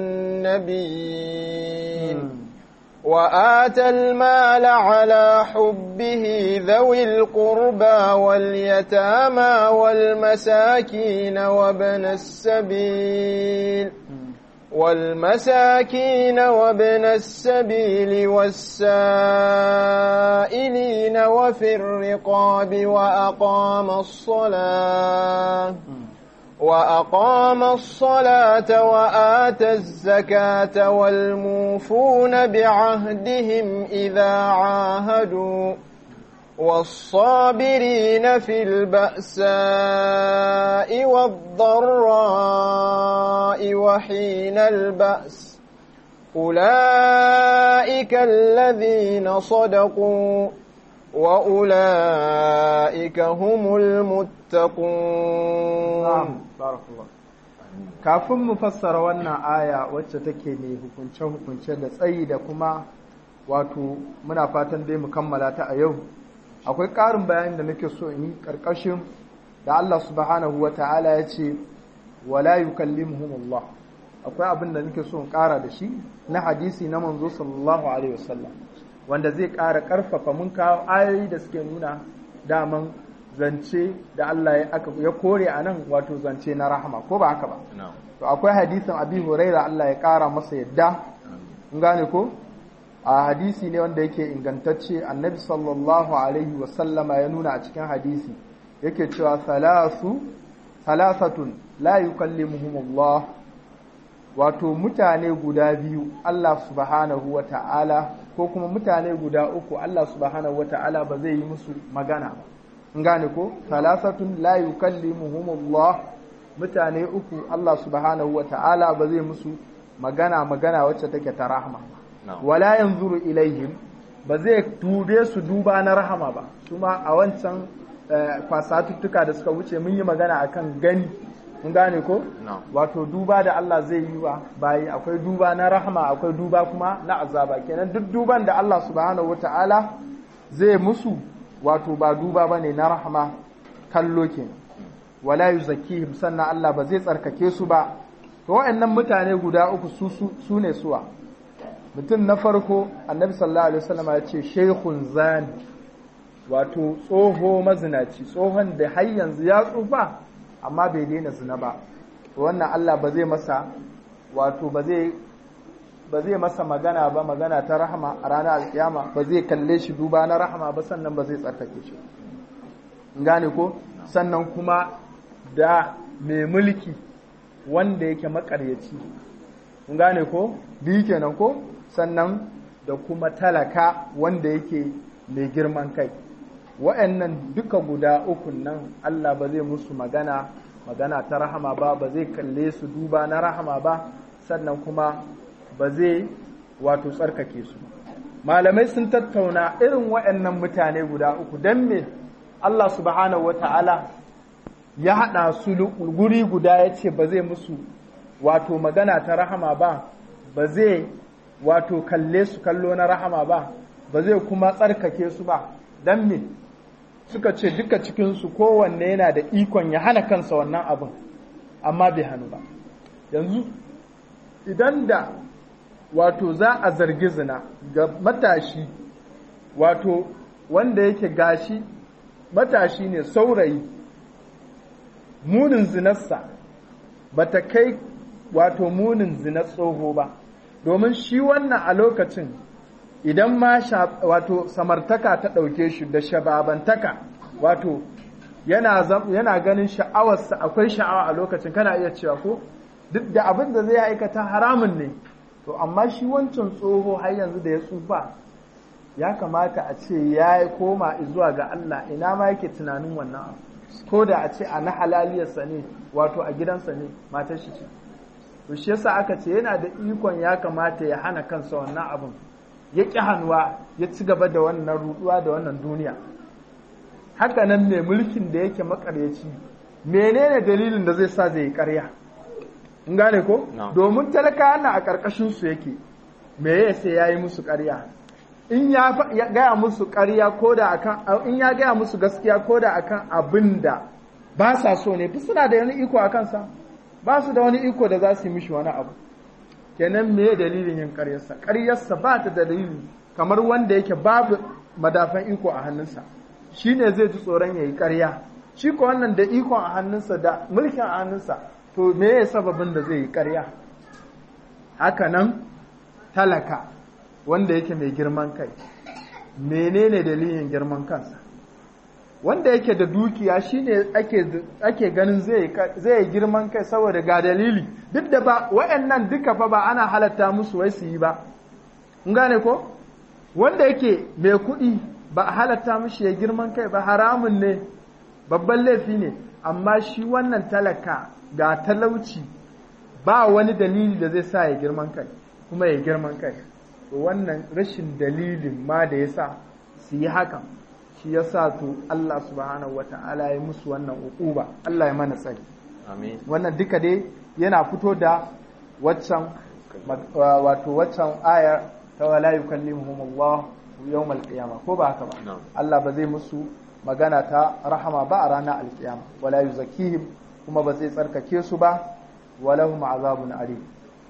والنبيين وآتى المال على حبه ذوي القربى واليتامى والمساكين وابن السبيل والمساكين وابن السبيل والسائلين وفي الرقاب وأقام الصلاة وأقام الصلاة وآتى الزكاة والموفون بعهدهم إذا عاهدوا والصابرين في البأساء والضراء وحين البأس أولئك الذين صدقوا وأولئك هم المتقون kafin mu fassara wannan aya wacce take mai hukunce-hukunce da tsayi da kuma wato muna fatan dai mu kammala ta a yau akwai ƙarin bayani da nake so in yi ƙarƙashin da Allah subhanahu wa ta'ala ya ce wala yukallimuhum Allah akwai abin da nake so in ƙara da shi na hadisi na manzo sallallahu alaihi wasallam wanda zai ƙara ƙarfafa mun kawo ayoyi da suke nuna daman zance da Allah ya kore a nan wato zance na rahama ko ba haka ba to akwai hadisin abi huraira Allah ya ƙara masa yadda gane ko a hadisi ne wanda yake ingantacce annabi sallallahu alaihi wasallama ya nuna a cikin hadisi yake cewa salasu salasatun la yukallimuhumullah wato mutane guda biyu Allah subhanahu wa ta'ala ko kuma mutane guda uku Allah subhanahu wa ta'ala ba zai yi musu magana ba gane ko salasatun la yukallimuhumullah mutane uku Allah subhanahu wa ta'ala ba zai musu magana magana wacce take ta rahama wala yanzuru ilaihim ba zai dube su duba na rahama ba kuma a wancan kwasatuttuka da suka wuce mun yi magana akan gani mun gane ko wato duba da Allah zai yi wa bayi akwai duba na rahama akwai duba kuma na azaba kenan duk duban da Allah subhanahu wataala zai musu wato ba duba bane na rahama kallo kenan wala yuzakkihim sannan Allah ba zai tsarkake su ba to waɗannan mutane guda uku su su ne suwa mutum na farko annabi sallallahu alaihi wasallam ya ce shaykhun zani wato tsoho mazinaci tsohon da har yanzu ya tsufa amma bai daina zina ba to wannan Allah ba zai masa wato ba zai ba zai masa magana ba magana ta rahama a ranar alkiyama ba zai kalle shi duba na rahama ba sannan ba zai tsarkake shi gane ko sannan kuma da mai mulki wanda yake makaryaci gane ko biyu kenan ko sannan da kuma talaka wanda yake mai girman kai wa'annan duka guda ukun nan Allah ba zai musu magana magana ta rahama ba ba zai kalle su duba na rahama ba sannan kuma ba zai wato tsarkake su malamai sun tattauna irin wa'annan mutane guda uku don me Allah subhanahu wa ta'ala ya haɗa su guri guda ya ce ba zai musu wato magana ta rahama ba ba zai wato kalle su kallo na rahama ba ba zai kuma tsarkake su ba don me suka ce duka cikinsu kowanne yana da ikon ya hana kansa wannan abin amma bai hannu ba yanzu idan da wato za a zargi zina ga matashi wato wanda yake gashi matashi ne saurayi munin zinarsa ba ta kai wato munin zinar tsoho ba domin shi wannan a lokacin idan ma wato samartaka ta ɗauke shi da shababantaka wato yana, yana ganin sha'awarsa akwai sha'awa a lokacin kana iya cewa ko duk da abin da zai aikata haramun ne to amma shi wancan tsoho har yanzu da ya tsufa ya kamata a ce ya koma zuwa ga Allah ina ma yake tunanin wannan abu ko da a ce a na halaliyarsa ne wato a gidansa ne matar shi ce to shi yasa aka ce yana da ikon ya kamata ya hana kansa wannan abin ya ƙi hannuwa ya ci gaba da wannan ruduwa da wannan duniya haka nan mai mulkin da yake makaryaci menene dalilin da zai sa zai yi ƙarya in gane ko domin talaka na a ƙarƙashin su yake me ya sai ya yi musu ƙarya in ya gaya musu ƙarya ko da akan in ya gaya musu gaskiya ko da akan abin da ba sa so ne fi suna da wani iko a kansa ba su da wani iko da za su yi mishi wani abu kenan me dalilin yin ƙaryarsa ƙaryarsa ba ta da dalili kamar wanda yake babu madafan iko a hannunsa shi ne zai ji tsoron ya yi ƙarya shi ko wannan da ikon a hannunsa da mulkin a hannunsa to me ya sababin da zai yi ƙarya haka nan talaka wanda yake mai girman kai menene dalilin girman kansa wanda yake da dukiya shine ake ake ganin zai zai girman kai saboda ga dalili duk da ba wayannan duka fa ba ana halatta musu wai su yi ba kun gane ko wanda yake mai kuɗi ba a halatta mishi ya girman kai ba haramun ne babban laifi ne amma shi wannan talaka ga talauci ba wani dalili da zai sa ya girman kai kuma ya girman kai wannan rashin dalilin ma da ya sa su yi hakan shi ya sa to Allah subhanahu wa ta'ala ya musu wannan uquba Allah ya mana tsari wannan duka dai yana fito da waccan wato waccan ayar ta wala yukallimuhum Allah yawmal qiyama ko ba haka ba Allah ba zai musu magana ta rahama ba a ranar alkiyama wala yuzakkihim kuma ba zai tsarkake su ba walahum azabun alim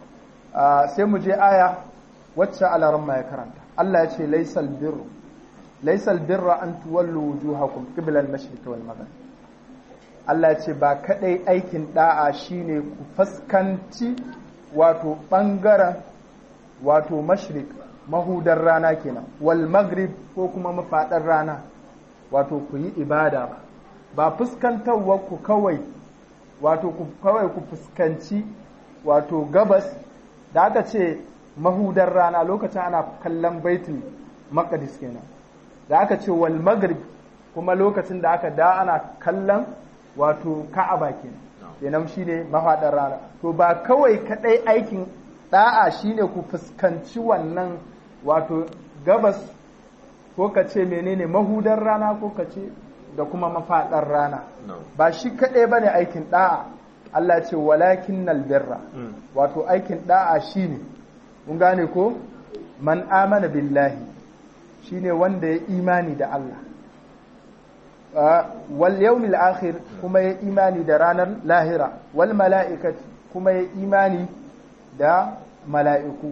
sai mu je aya wacce alaran ya karanta Allah ya ce laysal birru laysal birra an tuwallu wujuhakum qibla al-mashriq wal maghrib Allah ya ce ba kadai aikin da'a shine ku faskanci wato bangaren wato mashrik mahudar rana kenan wal maghrib ko kuma mafaɗar rana wato ku yi ibada ba ba fuskantarwar ku kawai wato ku kawai ku fuskanci wato gabas da aka ce mahudar rana lokacin ana kallon baitul maqdis kenan da aka ce wal maghrib kuma lokacin da aka da ana kallon wato ka'aba kenan kenan shine mafaɗar rana to ba kawai kadai aikin da'a shine ku fuskanci wannan wato gabas ko ka ce menene mahudar rana ko ka ce da kuma mafaɗar rana ba shi kaɗai ba ne aikin ɗa'a Allah ce walakin nalbirra wato aikin ɗa'a shi ne mun gane ko man amana billahi shi ne wanda ya imani da Allah wal yawmil akhir kuma ya imani da ranar lahira wal mala'ikati kuma ya imani da mala'iku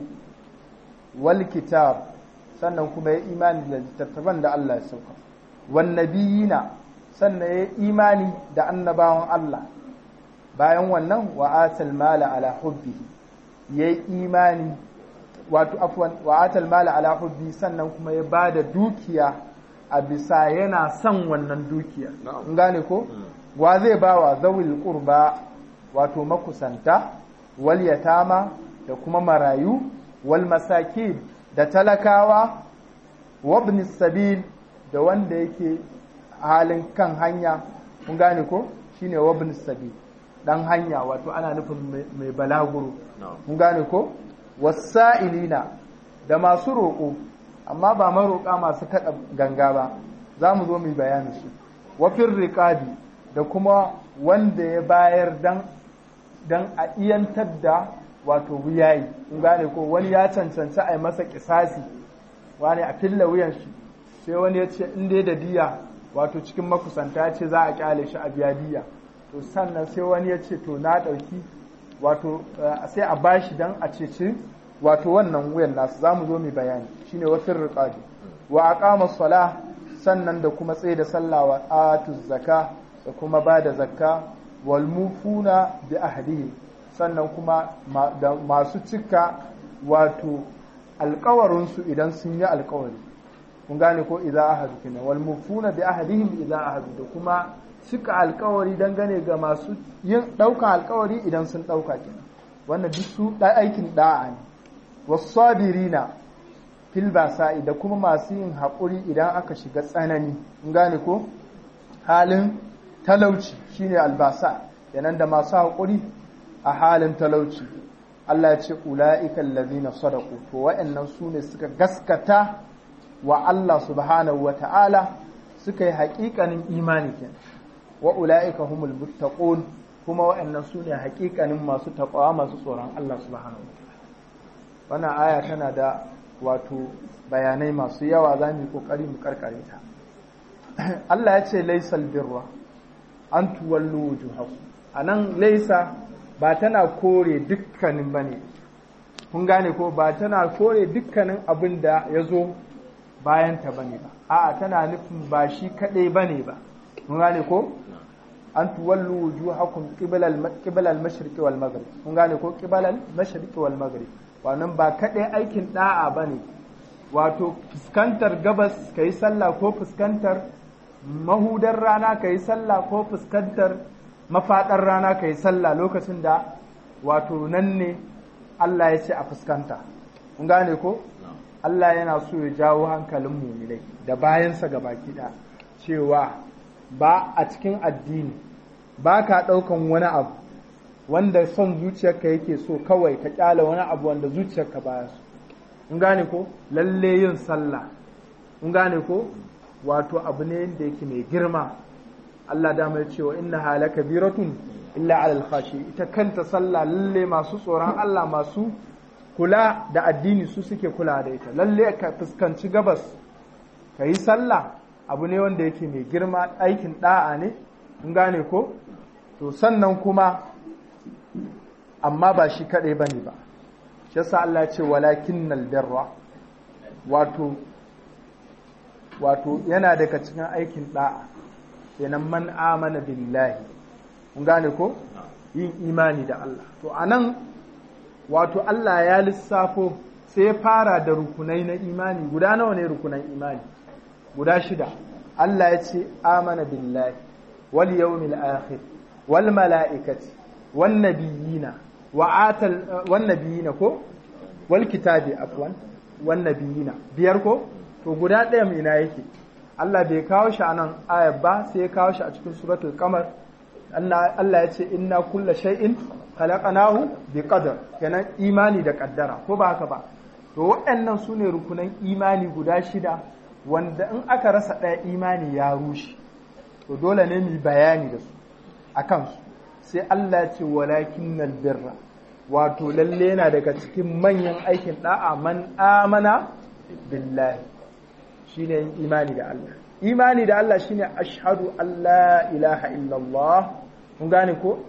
wal kitab sannan kuma ya imani da littattafan da Allah ya sauka wan nabiyina sannan ya imani da annabawan Allah bayan wannan wa atal mala ala hubbihi ya imani wato afwan wa atal mala ala hubbi sannan kuma ya bada dukiya a bisa yana son wannan dukiya in gane ko wa zai bawa zawil qurba wato makusanta wal yatama da kuma marayu wal masakin da talakawa wabni sabil da wanda yake halin kan hanya kun gane ko shine wabni sabil dan hanya wato ana nufin mai balaguro kun gane ko wasa'ilina da masu roƙo amma ba maroƙa masu kaɗa ganga ba za mu zo mu bayani su wafin riƙabi da kuma wanda ya bayar dan dan a iyantar da wato wuyayi in gane ko wani ya cancanci a yi masa kisasi wani a filla wuyan shi sai wani ya ce in dai da diya wato cikin makusanta ya ce za a kyale shi a biya diya to sannan sai wani ya ce to na ɗauki wato sai a bashi dan a ceci wato wannan wuyan nasu za mu zo mu bayani shine wafin riqabi wa aqama sala sannan da kuma tsaye da sallah wa atu zaka da kuma ba da zakka wal mufuna bi ahdihi sannan kuma da masu cika wato alkawarinsu idan sun yi alkawari kun gane ko idza ahadu kina wal mufuna bi ahdihim idza ahadu da kuma cika alkawari dangane ga masu yin daukan alkawari idan sun dauka kina wannan duk su da aikin da'a ne wasabirina fil basa'i da kuma masu yin haƙuri idan aka shiga tsanani kun gane ko halin talauci shine albasa yanan da masu haƙuri a halin talauci Allah ya ce ula'ikan lazina sadaku to wa'annan su ne suka gaskata wa Allah subhanahu wa ta'ala suka yi haƙiƙanin imani ke wa ula'ika humul muttaqun kuma wa'annan su ne haƙiƙanin masu taƙawa masu tsoron Allah subhanahu wa ta'ala wannan aya tana da wato bayanai masu yawa za mu yi ƙoƙari mu karkare ta Allah ya ce laisal birra an tuwallu wujuhakum anan laisa ba tana kore dukkanin ba ne kun gane ko ba tana kore dukkanin abin da ya zo bayanta ba ne ba a'a tana nufin ba shi kaɗai ba ne ba kun gane ko an tuwallu wujuhakum qibala al-mashriqi wal maghrib kun gane ko qibala al-mashriqi wal maghrib wannan ba kaɗai aikin da'a ba ne wato fuskantar gabas kai sallah ko fuskantar mahudar rana kai sallah ko fuskantar mafaɗar rana ka yi sallah lokacin da wato nan ne Allah ya ce a fuskanta. Kun gane ko? Allah yana so ya jawo hankalin mumilai da bayansa ga baki ɗaya cewa ba a cikin addini ba ka ɗaukan wani abu wanda son zuciyarka yake so kawai ka ƙyala wani abu wanda zuciyarka baya so. Kun gane ko? Lalle yin sallah. Kun gane ko? Wato abu ne da yake mai girma. Allah dama ya ce wa inna hala kabiratun illa alal khashi ita kanta sallah lalle masu tsoron Allah masu kula da addini su suke kula da ita lalle ka fuskanci gabas ka yi sallah abu ne wanda yake mai girma aikin da'a ne in gane ko to sannan kuma amma ba shi kadai bane ba shi yasa Allah ya ce walakinnal birra wato wato yana daga cikin aikin da'a kenan man amana billahi kun gane ko yin imani da Allah to anan wato Allah ya lissafo sai ya fara da rukunai na imani guda nawa ne rukunan imani guda shida Allah ya ce amana billahi wal yawmil akhir wal mala'ikati wan nabiyina wa atal wan nabiyina ko wal kitabi afwan wan nabiyina biyar ko to guda ɗaya ina yake Allah bai kawo shi a nan ayar ba sai ya kawo shi a cikin suratul qamar Allah ya ce inna kulla shay'in khalaqnahu bi qadar kenan imani da kaddara ko ba haka ba to waɗannan su ne rukunan imani guda shida wanda in aka rasa ɗaya imani ya rushe to dole ne mu bayani da su a kansu sai Allah ya ce walakinnal birra wato lalle yana daga cikin manyan aikin da'a man amana billahi shine yin imani da Allah imani da Allah shine ashhadu an la ilaha illallah mun gane ko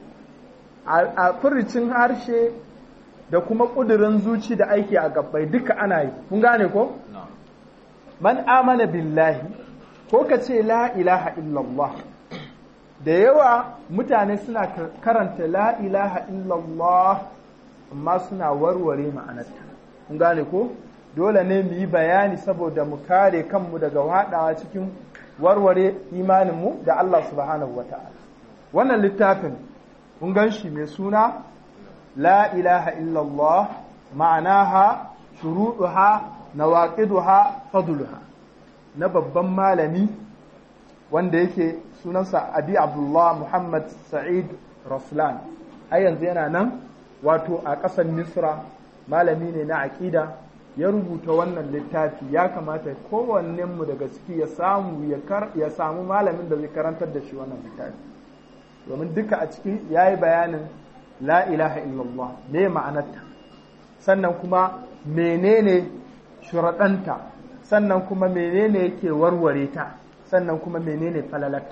a furicin harshe da kuma kudirin zuci da aiki a gabbai duka ana yi mun gane ko man amana billahi ko ka ce la ilaha illallah da yawa mutane suna karanta la ilaha illallah amma suna warware ma'anarta mun gane ko dole ne mu yi bayani saboda mu kare kanmu daga haɗawa cikin warware imaninmu da Allah subhanahu wa ta'ala wannan littafin kun gan shi mai suna la ilaha illallah ma'anaha shuruɗuha nawaqiduha fadluha na babban malami wanda yake sunansa abi abdullah muhammad sa'id raslan ai yanzu yana nan wato a ƙasar misra malami ne na aƙida ya rubuta wannan littafi ya kamata kowannenmu daga ciki ya samu ya samu malamin da zai karantar da shi wannan littafi domin duka a ciki ya yi bayanin la ilaha illallah me ma'anarta sannan kuma menene shuraɗanta sannan kuma menene yake warware ta sannan kuma menene falalarta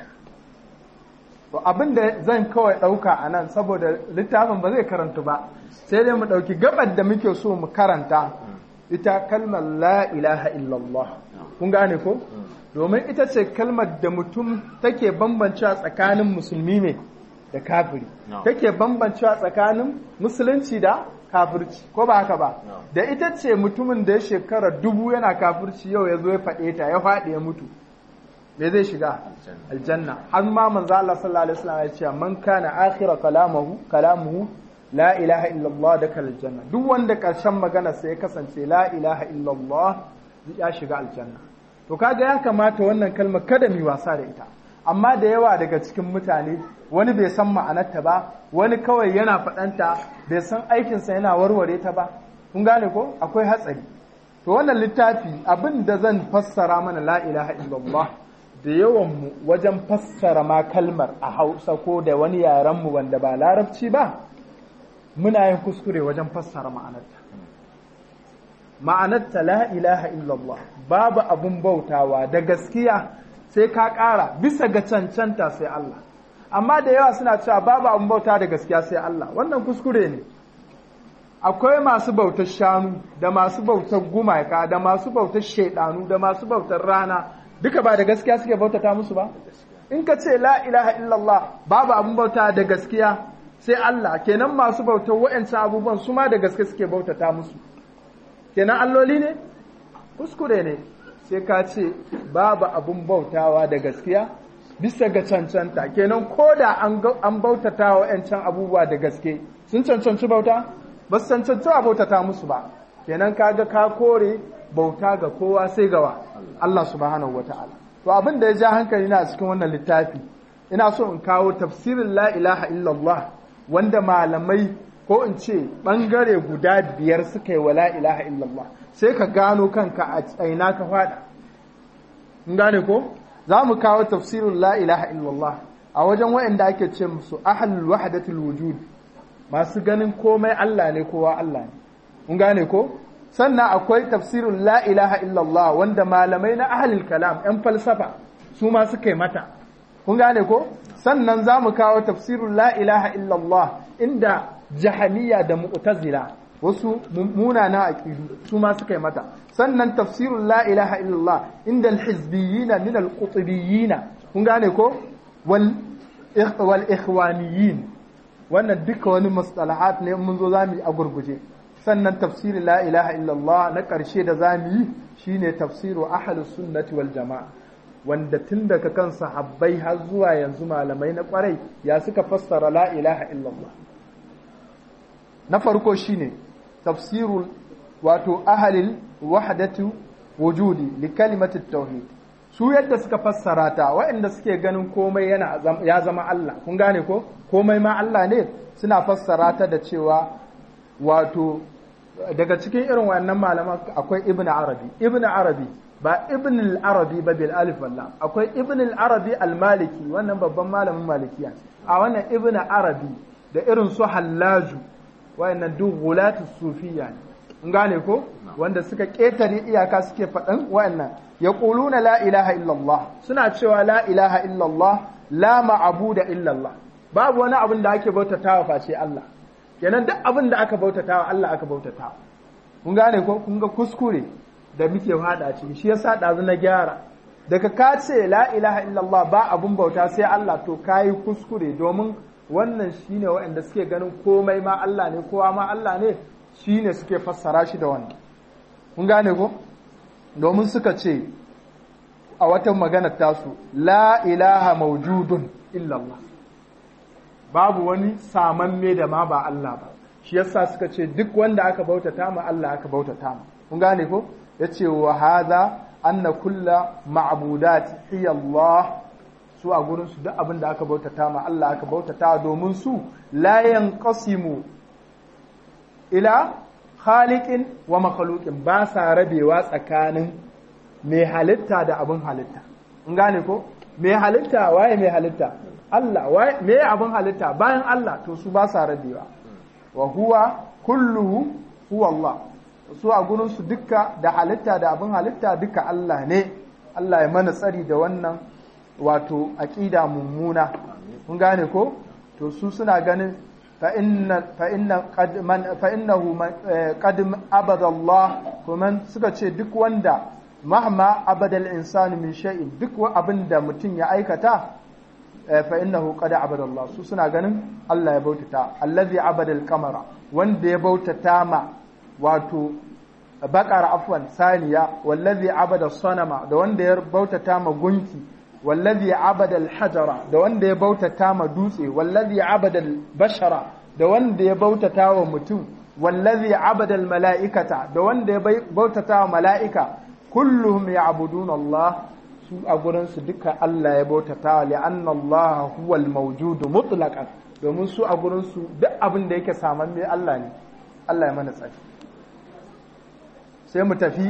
to abin da zan kawai ɗauka a nan saboda littafin ba zai karanta ba sai dai mu ɗauki gabar da muke so mu karanta ita kalmar la ilaha illallah kun gane ko domin ita ce kalmar da mutum take bambancewa tsakanin musulmi ne da kafiri take bambancewa tsakanin musulunci da kafirci ko ba haka ba da ita ce mutumin da ya shekara dubu yana kafirci yau ya zo ya faɗe ta ya faɗi ya mutu me zai shiga aljanna har ma manzo Allah sallallahu alaihi wasallam ya ce man kana akhira kalamuhu kalamuhu la ilaha illallah da aljanna duk wanda karshen magana sai ya kasance la ilaha illallah ya shiga aljanna to kaga ya kamata wannan kalmar kada mu wasa da ita amma da yawa daga cikin mutane wani bai san ma'anarta ba wani kawai yana faɗanta bai san aikinsa yana warware ta ba kun gane ko akwai hatsari to wannan littafi abin da zan fassara mana la ilaha illallah da yawan mu wajen fassara ma kalmar a hausa ko da wani yaren mu wanda ba larabci ba muna yin kuskure wajen fassara ma'anarta ma'anarta la ilaha illallah babu abun bautawa da gaskiya sai ka ƙara bisa ga cancanta sai Allah amma da yawa suna cewa babu abun bauta da gaskiya sai Allah wannan kuskure ne akwai masu bautar shanu da masu bautar gumaka da masu bautar shaidanu da masu bautar rana duka ba da gaskiya suke bautata musu ba in ka ce la ilaha illallah babu abun bauta da gaskiya sai Allah kenan masu bautar wa'ancan abubuwan su ma da gaske suke bautata musu kenan alloli ne kuskure ne sai ka ce babu abun bautawa da gaskiya bisa ga cancanta kenan ko da an bautata wa wa'ancan abubuwa da gaske sun cancanci bauta ba su cancanci a bautata musu ba kenan kaga ka kore bauta ga kowa sai gawa Allah subhanahu wata'ala to abin da ya ja hankali na cikin wannan littafi ina so in kawo tafsirin la ilaha illallah wanda malamai ko in ce bangare guda biyar suka yi wa la ilaha illallah sai ka gano kanka a tsaina ka fada in gane ko za mu kawo tafsirin la ilaha illallah a wajen wa'anda ake ce musu ahlul wahdatul wujud masu ganin komai Allah ne kowa Allah ne mun gane ko sannan akwai tafsirin la ilaha illallah wanda malamai na ahlul kalam yan falsafa su ma suka yi mata kun gane ko sannan za mu kawo tafsirin la ilaha illallah inda jahaniya da mu'tazila wasu munana aqidu su ma suka yi mata sannan tafsirul la ilaha illallah inda al-hizbiyyin min al-qutbiyyin kun gane ko wal wal ikhwaniyyin wannan duka wani mustalahat ne mun zo zamu a gurguje sannan tafsirin la ilaha illallah na ƙarshe da za mu yi shine tafsiru ahlus sunnati wal jama'a wanda tun daga kan sahabbai har zuwa yanzu malamai na ƙwarai ya suka fassara la ilaha illallah na farko shine tafsirul wato ahalil wahdatu wujudi li kalimati tauhid su yadda suka fassara ta waɗanda suke ganin komai yana ya zama Allah kun gane ko komai ma Allah ne suna fassara ta da cewa wato daga cikin irin wannan malaman akwai ibn arabi ibn arabi ba ibn al-arabi ba bil alif walla akwai ibn al-arabi al-maliki wannan babban malamin malikiya a wannan ibn arabi da irin su hallaju wayannan duk gulatu sufiya ne in gane ko wanda suka ketare iyaka suke faɗan wayannan yaquluna la ilaha illallah suna cewa la ilaha illallah la ma'budu illallah babu wani abin da ake bautatawa face Allah kenan duk abin da aka bautatawa Allah aka bautatawa kun gane ko kun ga kuskure da muke hada ciki shi yasa dazu na gyara daga ka ce la ilaha illallah ba abun bauta sai Allah to kayi kuskure domin wannan shine waɗanda suke ganin komai ma Allah ne kowa ma Allah ne shine suke fassara shi da wannan kun gane ko domin suka ce a wata magana tasu la ilaha maujudun illallah babu wani samamme da ma ba Allah ba shi yasa suka ce duk wanda aka bautata ma Allah aka bautata ma kun gane ko yace wa hadha anna kulla ma'budat hiya Allah su a gurin su duk abin da aka bautata ma Allah aka bautata domin su la yanqasimu ila khaliqin wa makhluqin ba sa rabewa tsakanin mai halitta da abin halitta in gane ko mai halitta waye mai halitta Allah waye me abin halitta bayan Allah to su ba sa rabewa wa huwa kulluhu huwa Allah su a gurin su dukka da halitta da abin halitta duka Allah ne Allah ya mana tsari da wannan wato aqida mummuna kun gane ko to su suna ganin fa inna fa inna qad man fa innahu qad abada Allah kuma suka ce duk wanda mahma abada al-insanu min shay'in duk abin da mutum ya aikata fa innahu qad abada Allah su suna ganin Allah ya bautata allazi abada al-qamara wanda ya bautata ma wato baqara afwan saniya wallazi abada sanama da wanda ya bautata ma gunki wallazi abada al-hajara da wanda ya bautata ma dutse wallazi abada al-bashara da wanda ya bautata wa mutum wallazi abada al-mala'ikata da wanda ya bautata wa mala'ika kulluhum ya'buduna Allah su a gurinsu duka Allah ya bautata li'anna Allah huwal mawjudu mutlaqan domin su a gurinsu duk abin da yake saman mai Allah ne Allah ya mana tsari sai mu tafi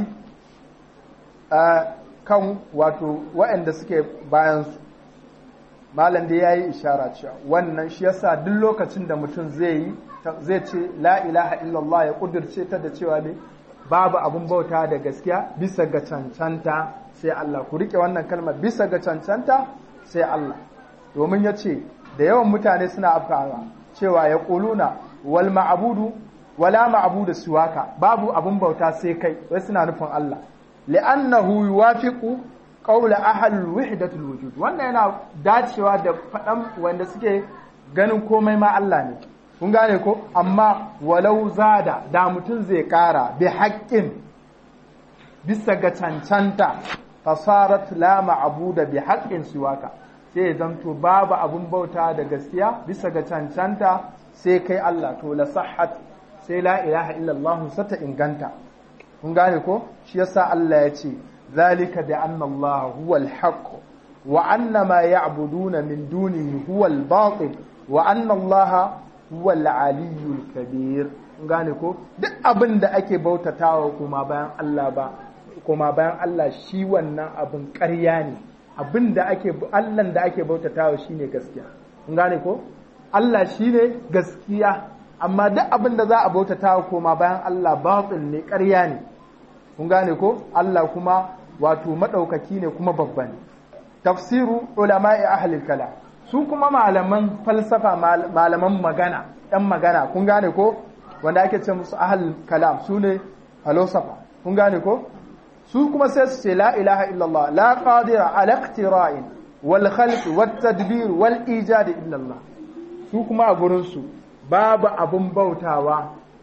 a kan wato waɗanda suke bayan su malam da yayi ishara cewa wannan shi yasa duk lokacin da mutum zai yi zai ce la ilaha illallah ya kudirce ta da cewa ne babu abun bauta da gaskiya bisa ga cancanta sai Allah ku rike wannan kalmar bisa ga cancanta sai Allah domin ya ce da yawan mutane suna afkawa cewa ya ƙuluna wal ma'abudu wala ma'abudu siwaka babu abun bauta sai kai wai suna nufin Allah li'annahu yuwafiqu qawla ahlul wahdatul wujud wannan yana dacewa da faɗan wanda suke ganin komai ma Allah ne kun gane ko amma walau zada da mutum zai kara bi haƙƙin bisa ga cancanta fasarat la ma'buda bi haqqin siwaka sai ya zanto babu abun bauta da gaskiya bisa ga cancanta sai kai Allah to la sahhat sai la ilaha illallah sata inganta kun gane ko shi yasa Allah ya ce zalika bi anna Allah huwal haqq wa anna ma ya'buduna min dunihi huwal batil wa anna Allah huwal aliyyul kabir kun gane ko duk abin da ake bautatawa kuma bayan Allah ba kuma bayan Allah shi wannan abin ƙarya ne abin da ake Allahn da ake bautatawa shine gaskiya kun gane ko Allah shine gaskiya amma duk abin da za a bautatawa koma bayan Allah batil ne ƙarya ne kun gane ko Allah kuma wato madaukaki ne kuma babba ne tafsiru ulama'i ahlil kalam su kuma malaman falsafa malaman magana ɗan magana kun gane ko wanda ake ce musu ahlul kalam su ne philosopher kun gane ko su kuma sai su ce la ilaha illallah la qadira ala iqtira'in wal khalq wat tadbir wal ijad illallah su kuma a gurin su babu abun bautawa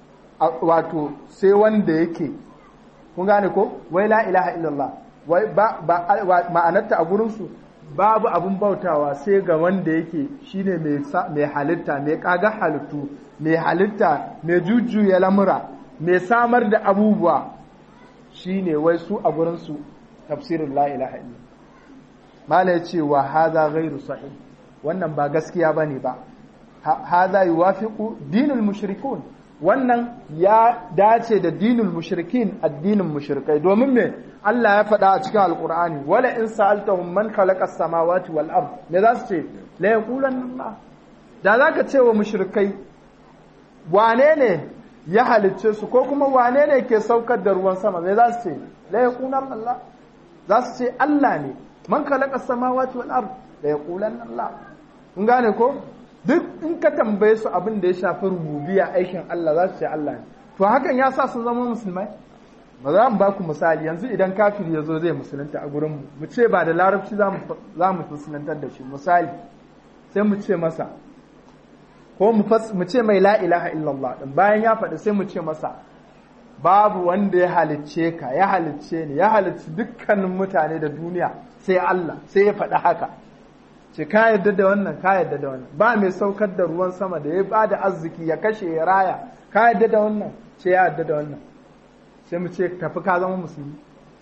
wato sai wanda yake kun gane ko wai la ilaha illallah wai ba, ba ma'anarta a gurinsu babu abun bautawa sai ga wanda yake shine mai halitta mai kaga halittu mai halitta mai jujjuya lamura mai samar da abubuwa shine wai su a gurinsu tafsirin la ilaha illallah mala ya ce wa haza ghairu sahih wannan ba gaskiya bane ba haza yuwafiqu dinul mushrikun wannan ya dace da dinul mushrikin addinin mushrikai domin me Allah ya faɗa a cikin alqur'ani wala in sa'altahum man khalaqa as-samawati wal ard me za su ce la yaqulanna Allah da zaka ce wa mushrikai wane ne ya halicce su ko kuma wane ne ke saukar da ruwan sama me za su ce la yaqulanna Allah za su ce Allah ne man khalaqa as-samawati wal ard la yaqulanna Allah kun gane ko duk in ka tambaye su abin da ya shafi rububiya aikin Allah za su ce Allah ne to hakan ya sa su zama musulmai ba za mu ba ku misali yanzu idan kafiri ya zo zai musulunta a gurinmu mu ce ba da larabci za mu musulantar da shi misali sai mu ce masa ko mu ce mai la ilaha illallah din bayan ya faɗi sai mu ce masa babu wanda ya halicce ka ya halicce ni ya halicci dukkanin mutane da duniya sai Allah sai ya faɗi haka ce ka yarda da wannan ka yarda da wannan ba mai saukar da ruwan sama da ya ba da arziki ya kashe ya raya ka yarda da wannan ce ya yarda da wannan sai mu ce tafi ka zama musulmi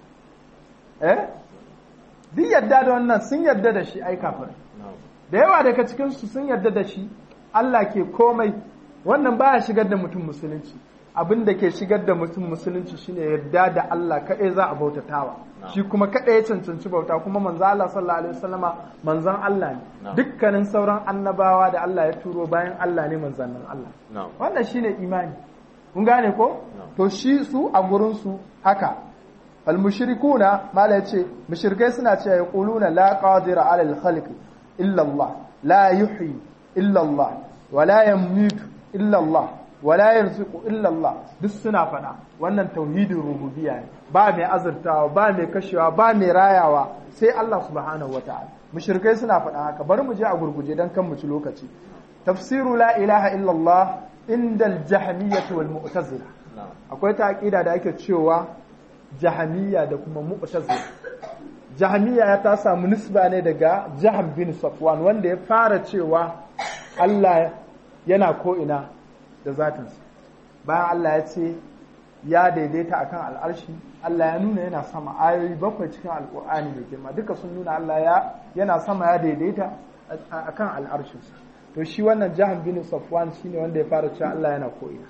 eh duk yarda da wannan sun yarda da shi ai kafir da yawa daga cikin su sun yarda da shi Allah ke komai wannan baya shigar da mutum musulunci abin da ke shigar da mutum musulunci shine yarda da Allah kaɗai za a bautatawa shi kuma kaɗai ya cancanci bauta kuma manzo Allah sallallahu alaihi wasallama manzon Allah ne dukkanin sauran annabawa da Allah ya turo bayan Allah ne manzannin Allah wannan shine imani kun gane ko to shi su a gurin su haka al mushrikuna mala yace mushrikai suna cewa yaquluna la qadira ala al khalq illa Allah la yuhyi illa Allah wa la yamutu illa Allah wala yarzuqu illa Allah duk suna faɗa wannan tauhidin rububiyya ne ba mai azurtawa ba mai kashewa ba mai rayawa sai Allah subhanahu wataala mushrikai suna faɗa haka bari mu je a gurguje dan kan mu ci lokaci tafsiru la ilaha illa Allah inda al-jahmiyyah wal mu'tazila akwai ta aqida da ake cewa jahmiyya da kuma mu'tazila jahmiyya ya ta samu nisba ne daga jahm bin safwan wanda ya fara cewa Allah yana ko ina da zatinsa bayan Allah ya ce ya daidaita akan al'arshi Allah ya nuna yana sama ayoyi bakwai cikin alƙur'ani mai girma duka sun nuna Allah ya yana sama ya daidaita akan al'arshinsa to shi wannan jahan bin safwan shine wanda ya fara cewa Allah yana ko'ina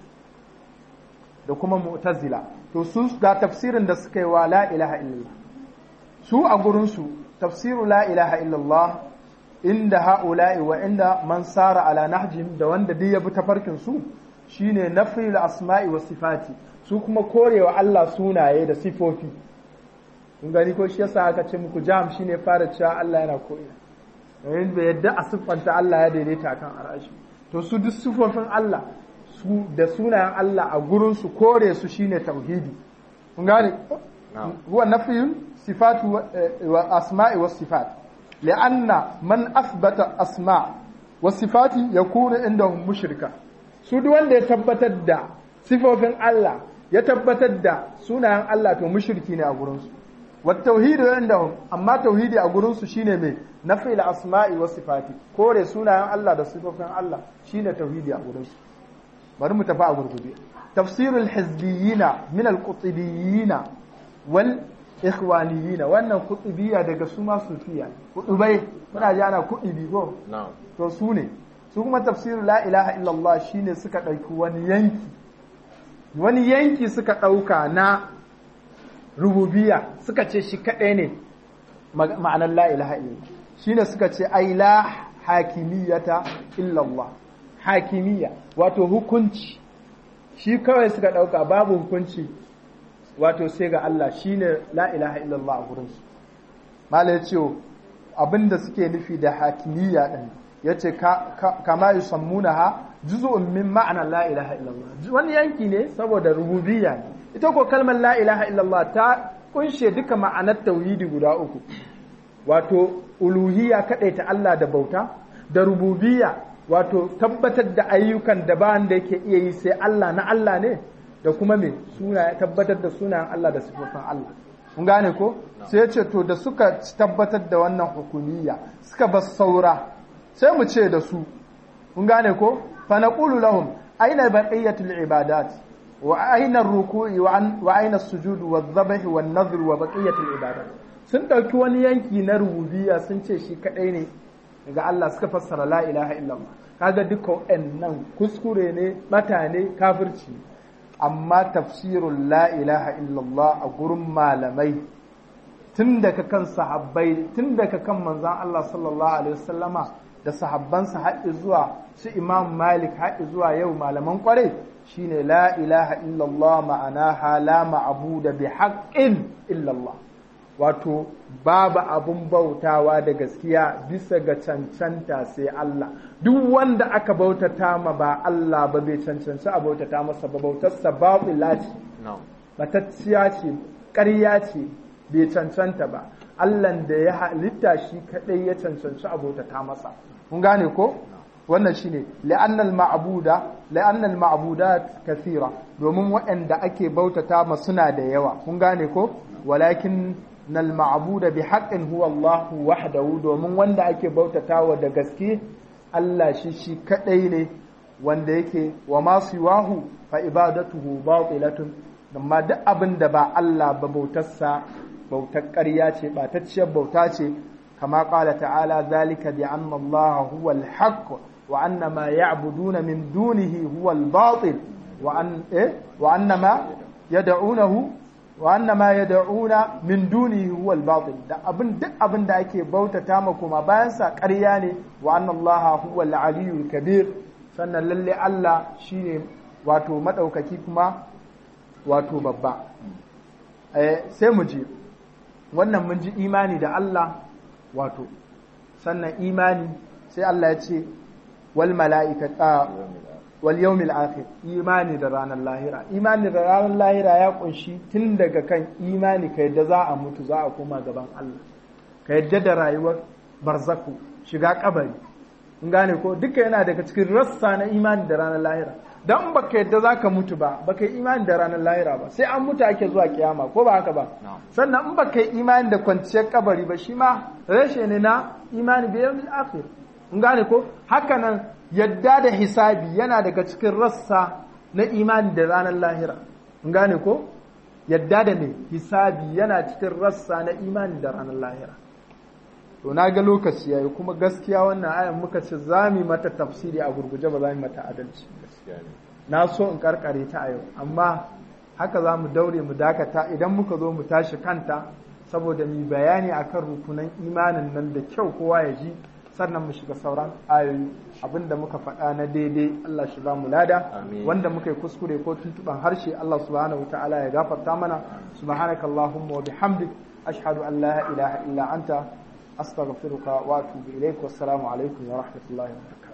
da kuma mu'tazila to su ga tafsirin da suka yi wa la ilaha illallah su a gurin su tafsiru la ilaha illallah inda ha'ula'i wa inda man sara ala nahjim da wanda duk ya bi tafarkin su shine nafil asma'i wa sifati su kuma korewa Allah sunaye da sifofi kun gani ko shi yasa aka ce muku jam shine fara cewa Allah yana ko'ina yayin da yadda a siffanta Allah ya daidaita akan arashi to su duk sifofin Allah su da sunayen Allah a gurin su kore su shine tauhidi kun gane huwa nafiyun sifatu wa asma'i wa sifat li'anna man asbata asma' wa sifati yakunu indahum mushrika su duk wanda ya tabbatar da sifofin Allah ya tabbatar da sunayen Allah to mushriki ne a gurinsu wa tauhidu indahum amma tauhidi a gurinsu shine mai nafil asma'i wa sifati kore sunayen Allah da sifofin Allah shine tauhidi a gurinsu bari mu tafi a gurguje tafsirul hizbiyina min al-qutbiyina wal ikhwaniyina wannan qutbiyya daga su ma sufiya qutbai muna ji ana qutbi ko to su ne su kuma tafsirin la ilaha illallah shine suka ɗauki wani yanki wani yanki suka ɗauka na rububiya suka ce shi kaɗai ne ma'anar la ilaha illallah shine suka ce ai la hakimiyata illallah hakimiyya wato hukunci shi kawai suka ɗauka babu hukunci wato sai ga Allah shine la ilaha illallah a gurinsu malai ce abinda suke nufi da hakimiyya ɗin ya ce kama yi sammuna ha juzu'un min ma'anar la ilaha illallah wani yanki ne saboda rububiyya ne ita ko kalmar la ilaha illallah ta kunshe duka ma'anar tauhidi guda uku wato uluhiyya ta Allah da bauta da rububiyya wato tabbatar da ayyukan da ba da yake iya yi sai Allah na Allah ne da kuma me suna tabbatar da sunayen Allah da sifofin Allah kun gane ko sai ya ce to da suka tabbatar da wannan hukumiyya suka bar saura sai mu ce da su kun gane ko fa naqulu lahum aina baqiyatul ibadat wa aina ar-ruku'i wa aina as-sujud wa adh-dhabh wa an-nadhr wa baqiyatul ibadat sun dauki wani yanki na rububiyya sun ce shi kadai ne daga Allah suka fassara la ilaha illallah kaga duka nan kuskure ne bata ne kafirci amma tafsirul la ilaha illallah a gurin malamai tun daga kan sahabbai tun daga kan manzan Allah sallallahu alaihi wasallama da sahabbansa haɗi zuwa su imam malik haɗi zuwa yau malaman kwarai shine la ilaha illallah ma'anaha la ma'abuda bi haqqin illallah wato babu abun bautawa da gaskiya bisa ga cancanta sai Allah duk wanda aka bautata ma ba Allah ba bai cancanci a bautata masa ba bautarsa babu lati matacciya ce ƙarya ce bai cancanta ba Allah da ya halitta shi kadai ya cancanci a bautata masa kun gane ko wannan shine la'annal ma'buda la'annal ma'budat kathira domin waɗanda ake bautata ma suna da yawa kun gane ko walakin nal ma'buda bi haqqin huwa Allah wahdahu domin wanda ake bautatawa da gaske Allah shi shi kadai ne wanda yake wa ma siwahu fa ibadatuhu batilatun amma duk abin da ba Allah ba bautarsa bautar ƙarya ce ɓatacciyar bauta ce kama ƙala ta'ala zalika bi anna Allah huwa al-haqq wa anna ma ya'buduna min dunihi huwa al-batil wa an eh wa anna ma yad'unahu wa anna ma yad'una min dunihi huwa al-batil da abin duk abin da ake bautata ma kuma bayan sa ƙarya ne wa anna Allah huwa al-aliyyul kabir sannan lalle Allah shine wato madaukaki kuma wato babba sai mu ji wannan mun ji imani da Allah wato sannan imani sai Allah ya ce wal mala'ikata wal yawmil akhir imani da ranar lahira imani da ranar lahira ya kunshi tun daga kan imani ka yadda za a mutu za a koma gaban Allah ka yadda da rayuwar barzaku shiga kabari in gane ko duka yana daga cikin rassa na imani da ranar lahira dan baka yadda zaka mutu ba baka yi imani da ranar lahira ba sai an mutu ake zuwa kiyama ko ba haka ba sannan in baka yi imani da kwanciyar kabari ba shi ma rashe ne na imani bi yawmil akhir in gane ko haka nan yadda da hisabi yana daga cikin rassa na imani da ranar lahira in gane ko yadda da ne hisabi yana cikin rassa na imani da ranar lahira to na ga lokaci yayi kuma gaskiya wannan ayan muka ce za mu mata tafsiri a gurguje ba za mu mata adalci na so in karkare ta a yau amma haka za mu daure mu dakata idan muka zo mu tashi kanta saboda mu bayani akan rukunan imanin nan da kyau kowa ya ji sannan mu shiga sauran ayoyi abinda muka faɗa na daidai Allah shi ba mu lada wanda muka yi kuskure ko tuntuban harshe Allah subhanahu ta'ala ya gafarta mana subhanakallahumma wa bihamdik ashhadu an la ilaha illa anta astaghfiruka wa atubu ilaik wassalamu alaikum wa rahmatullahi wa barakatuh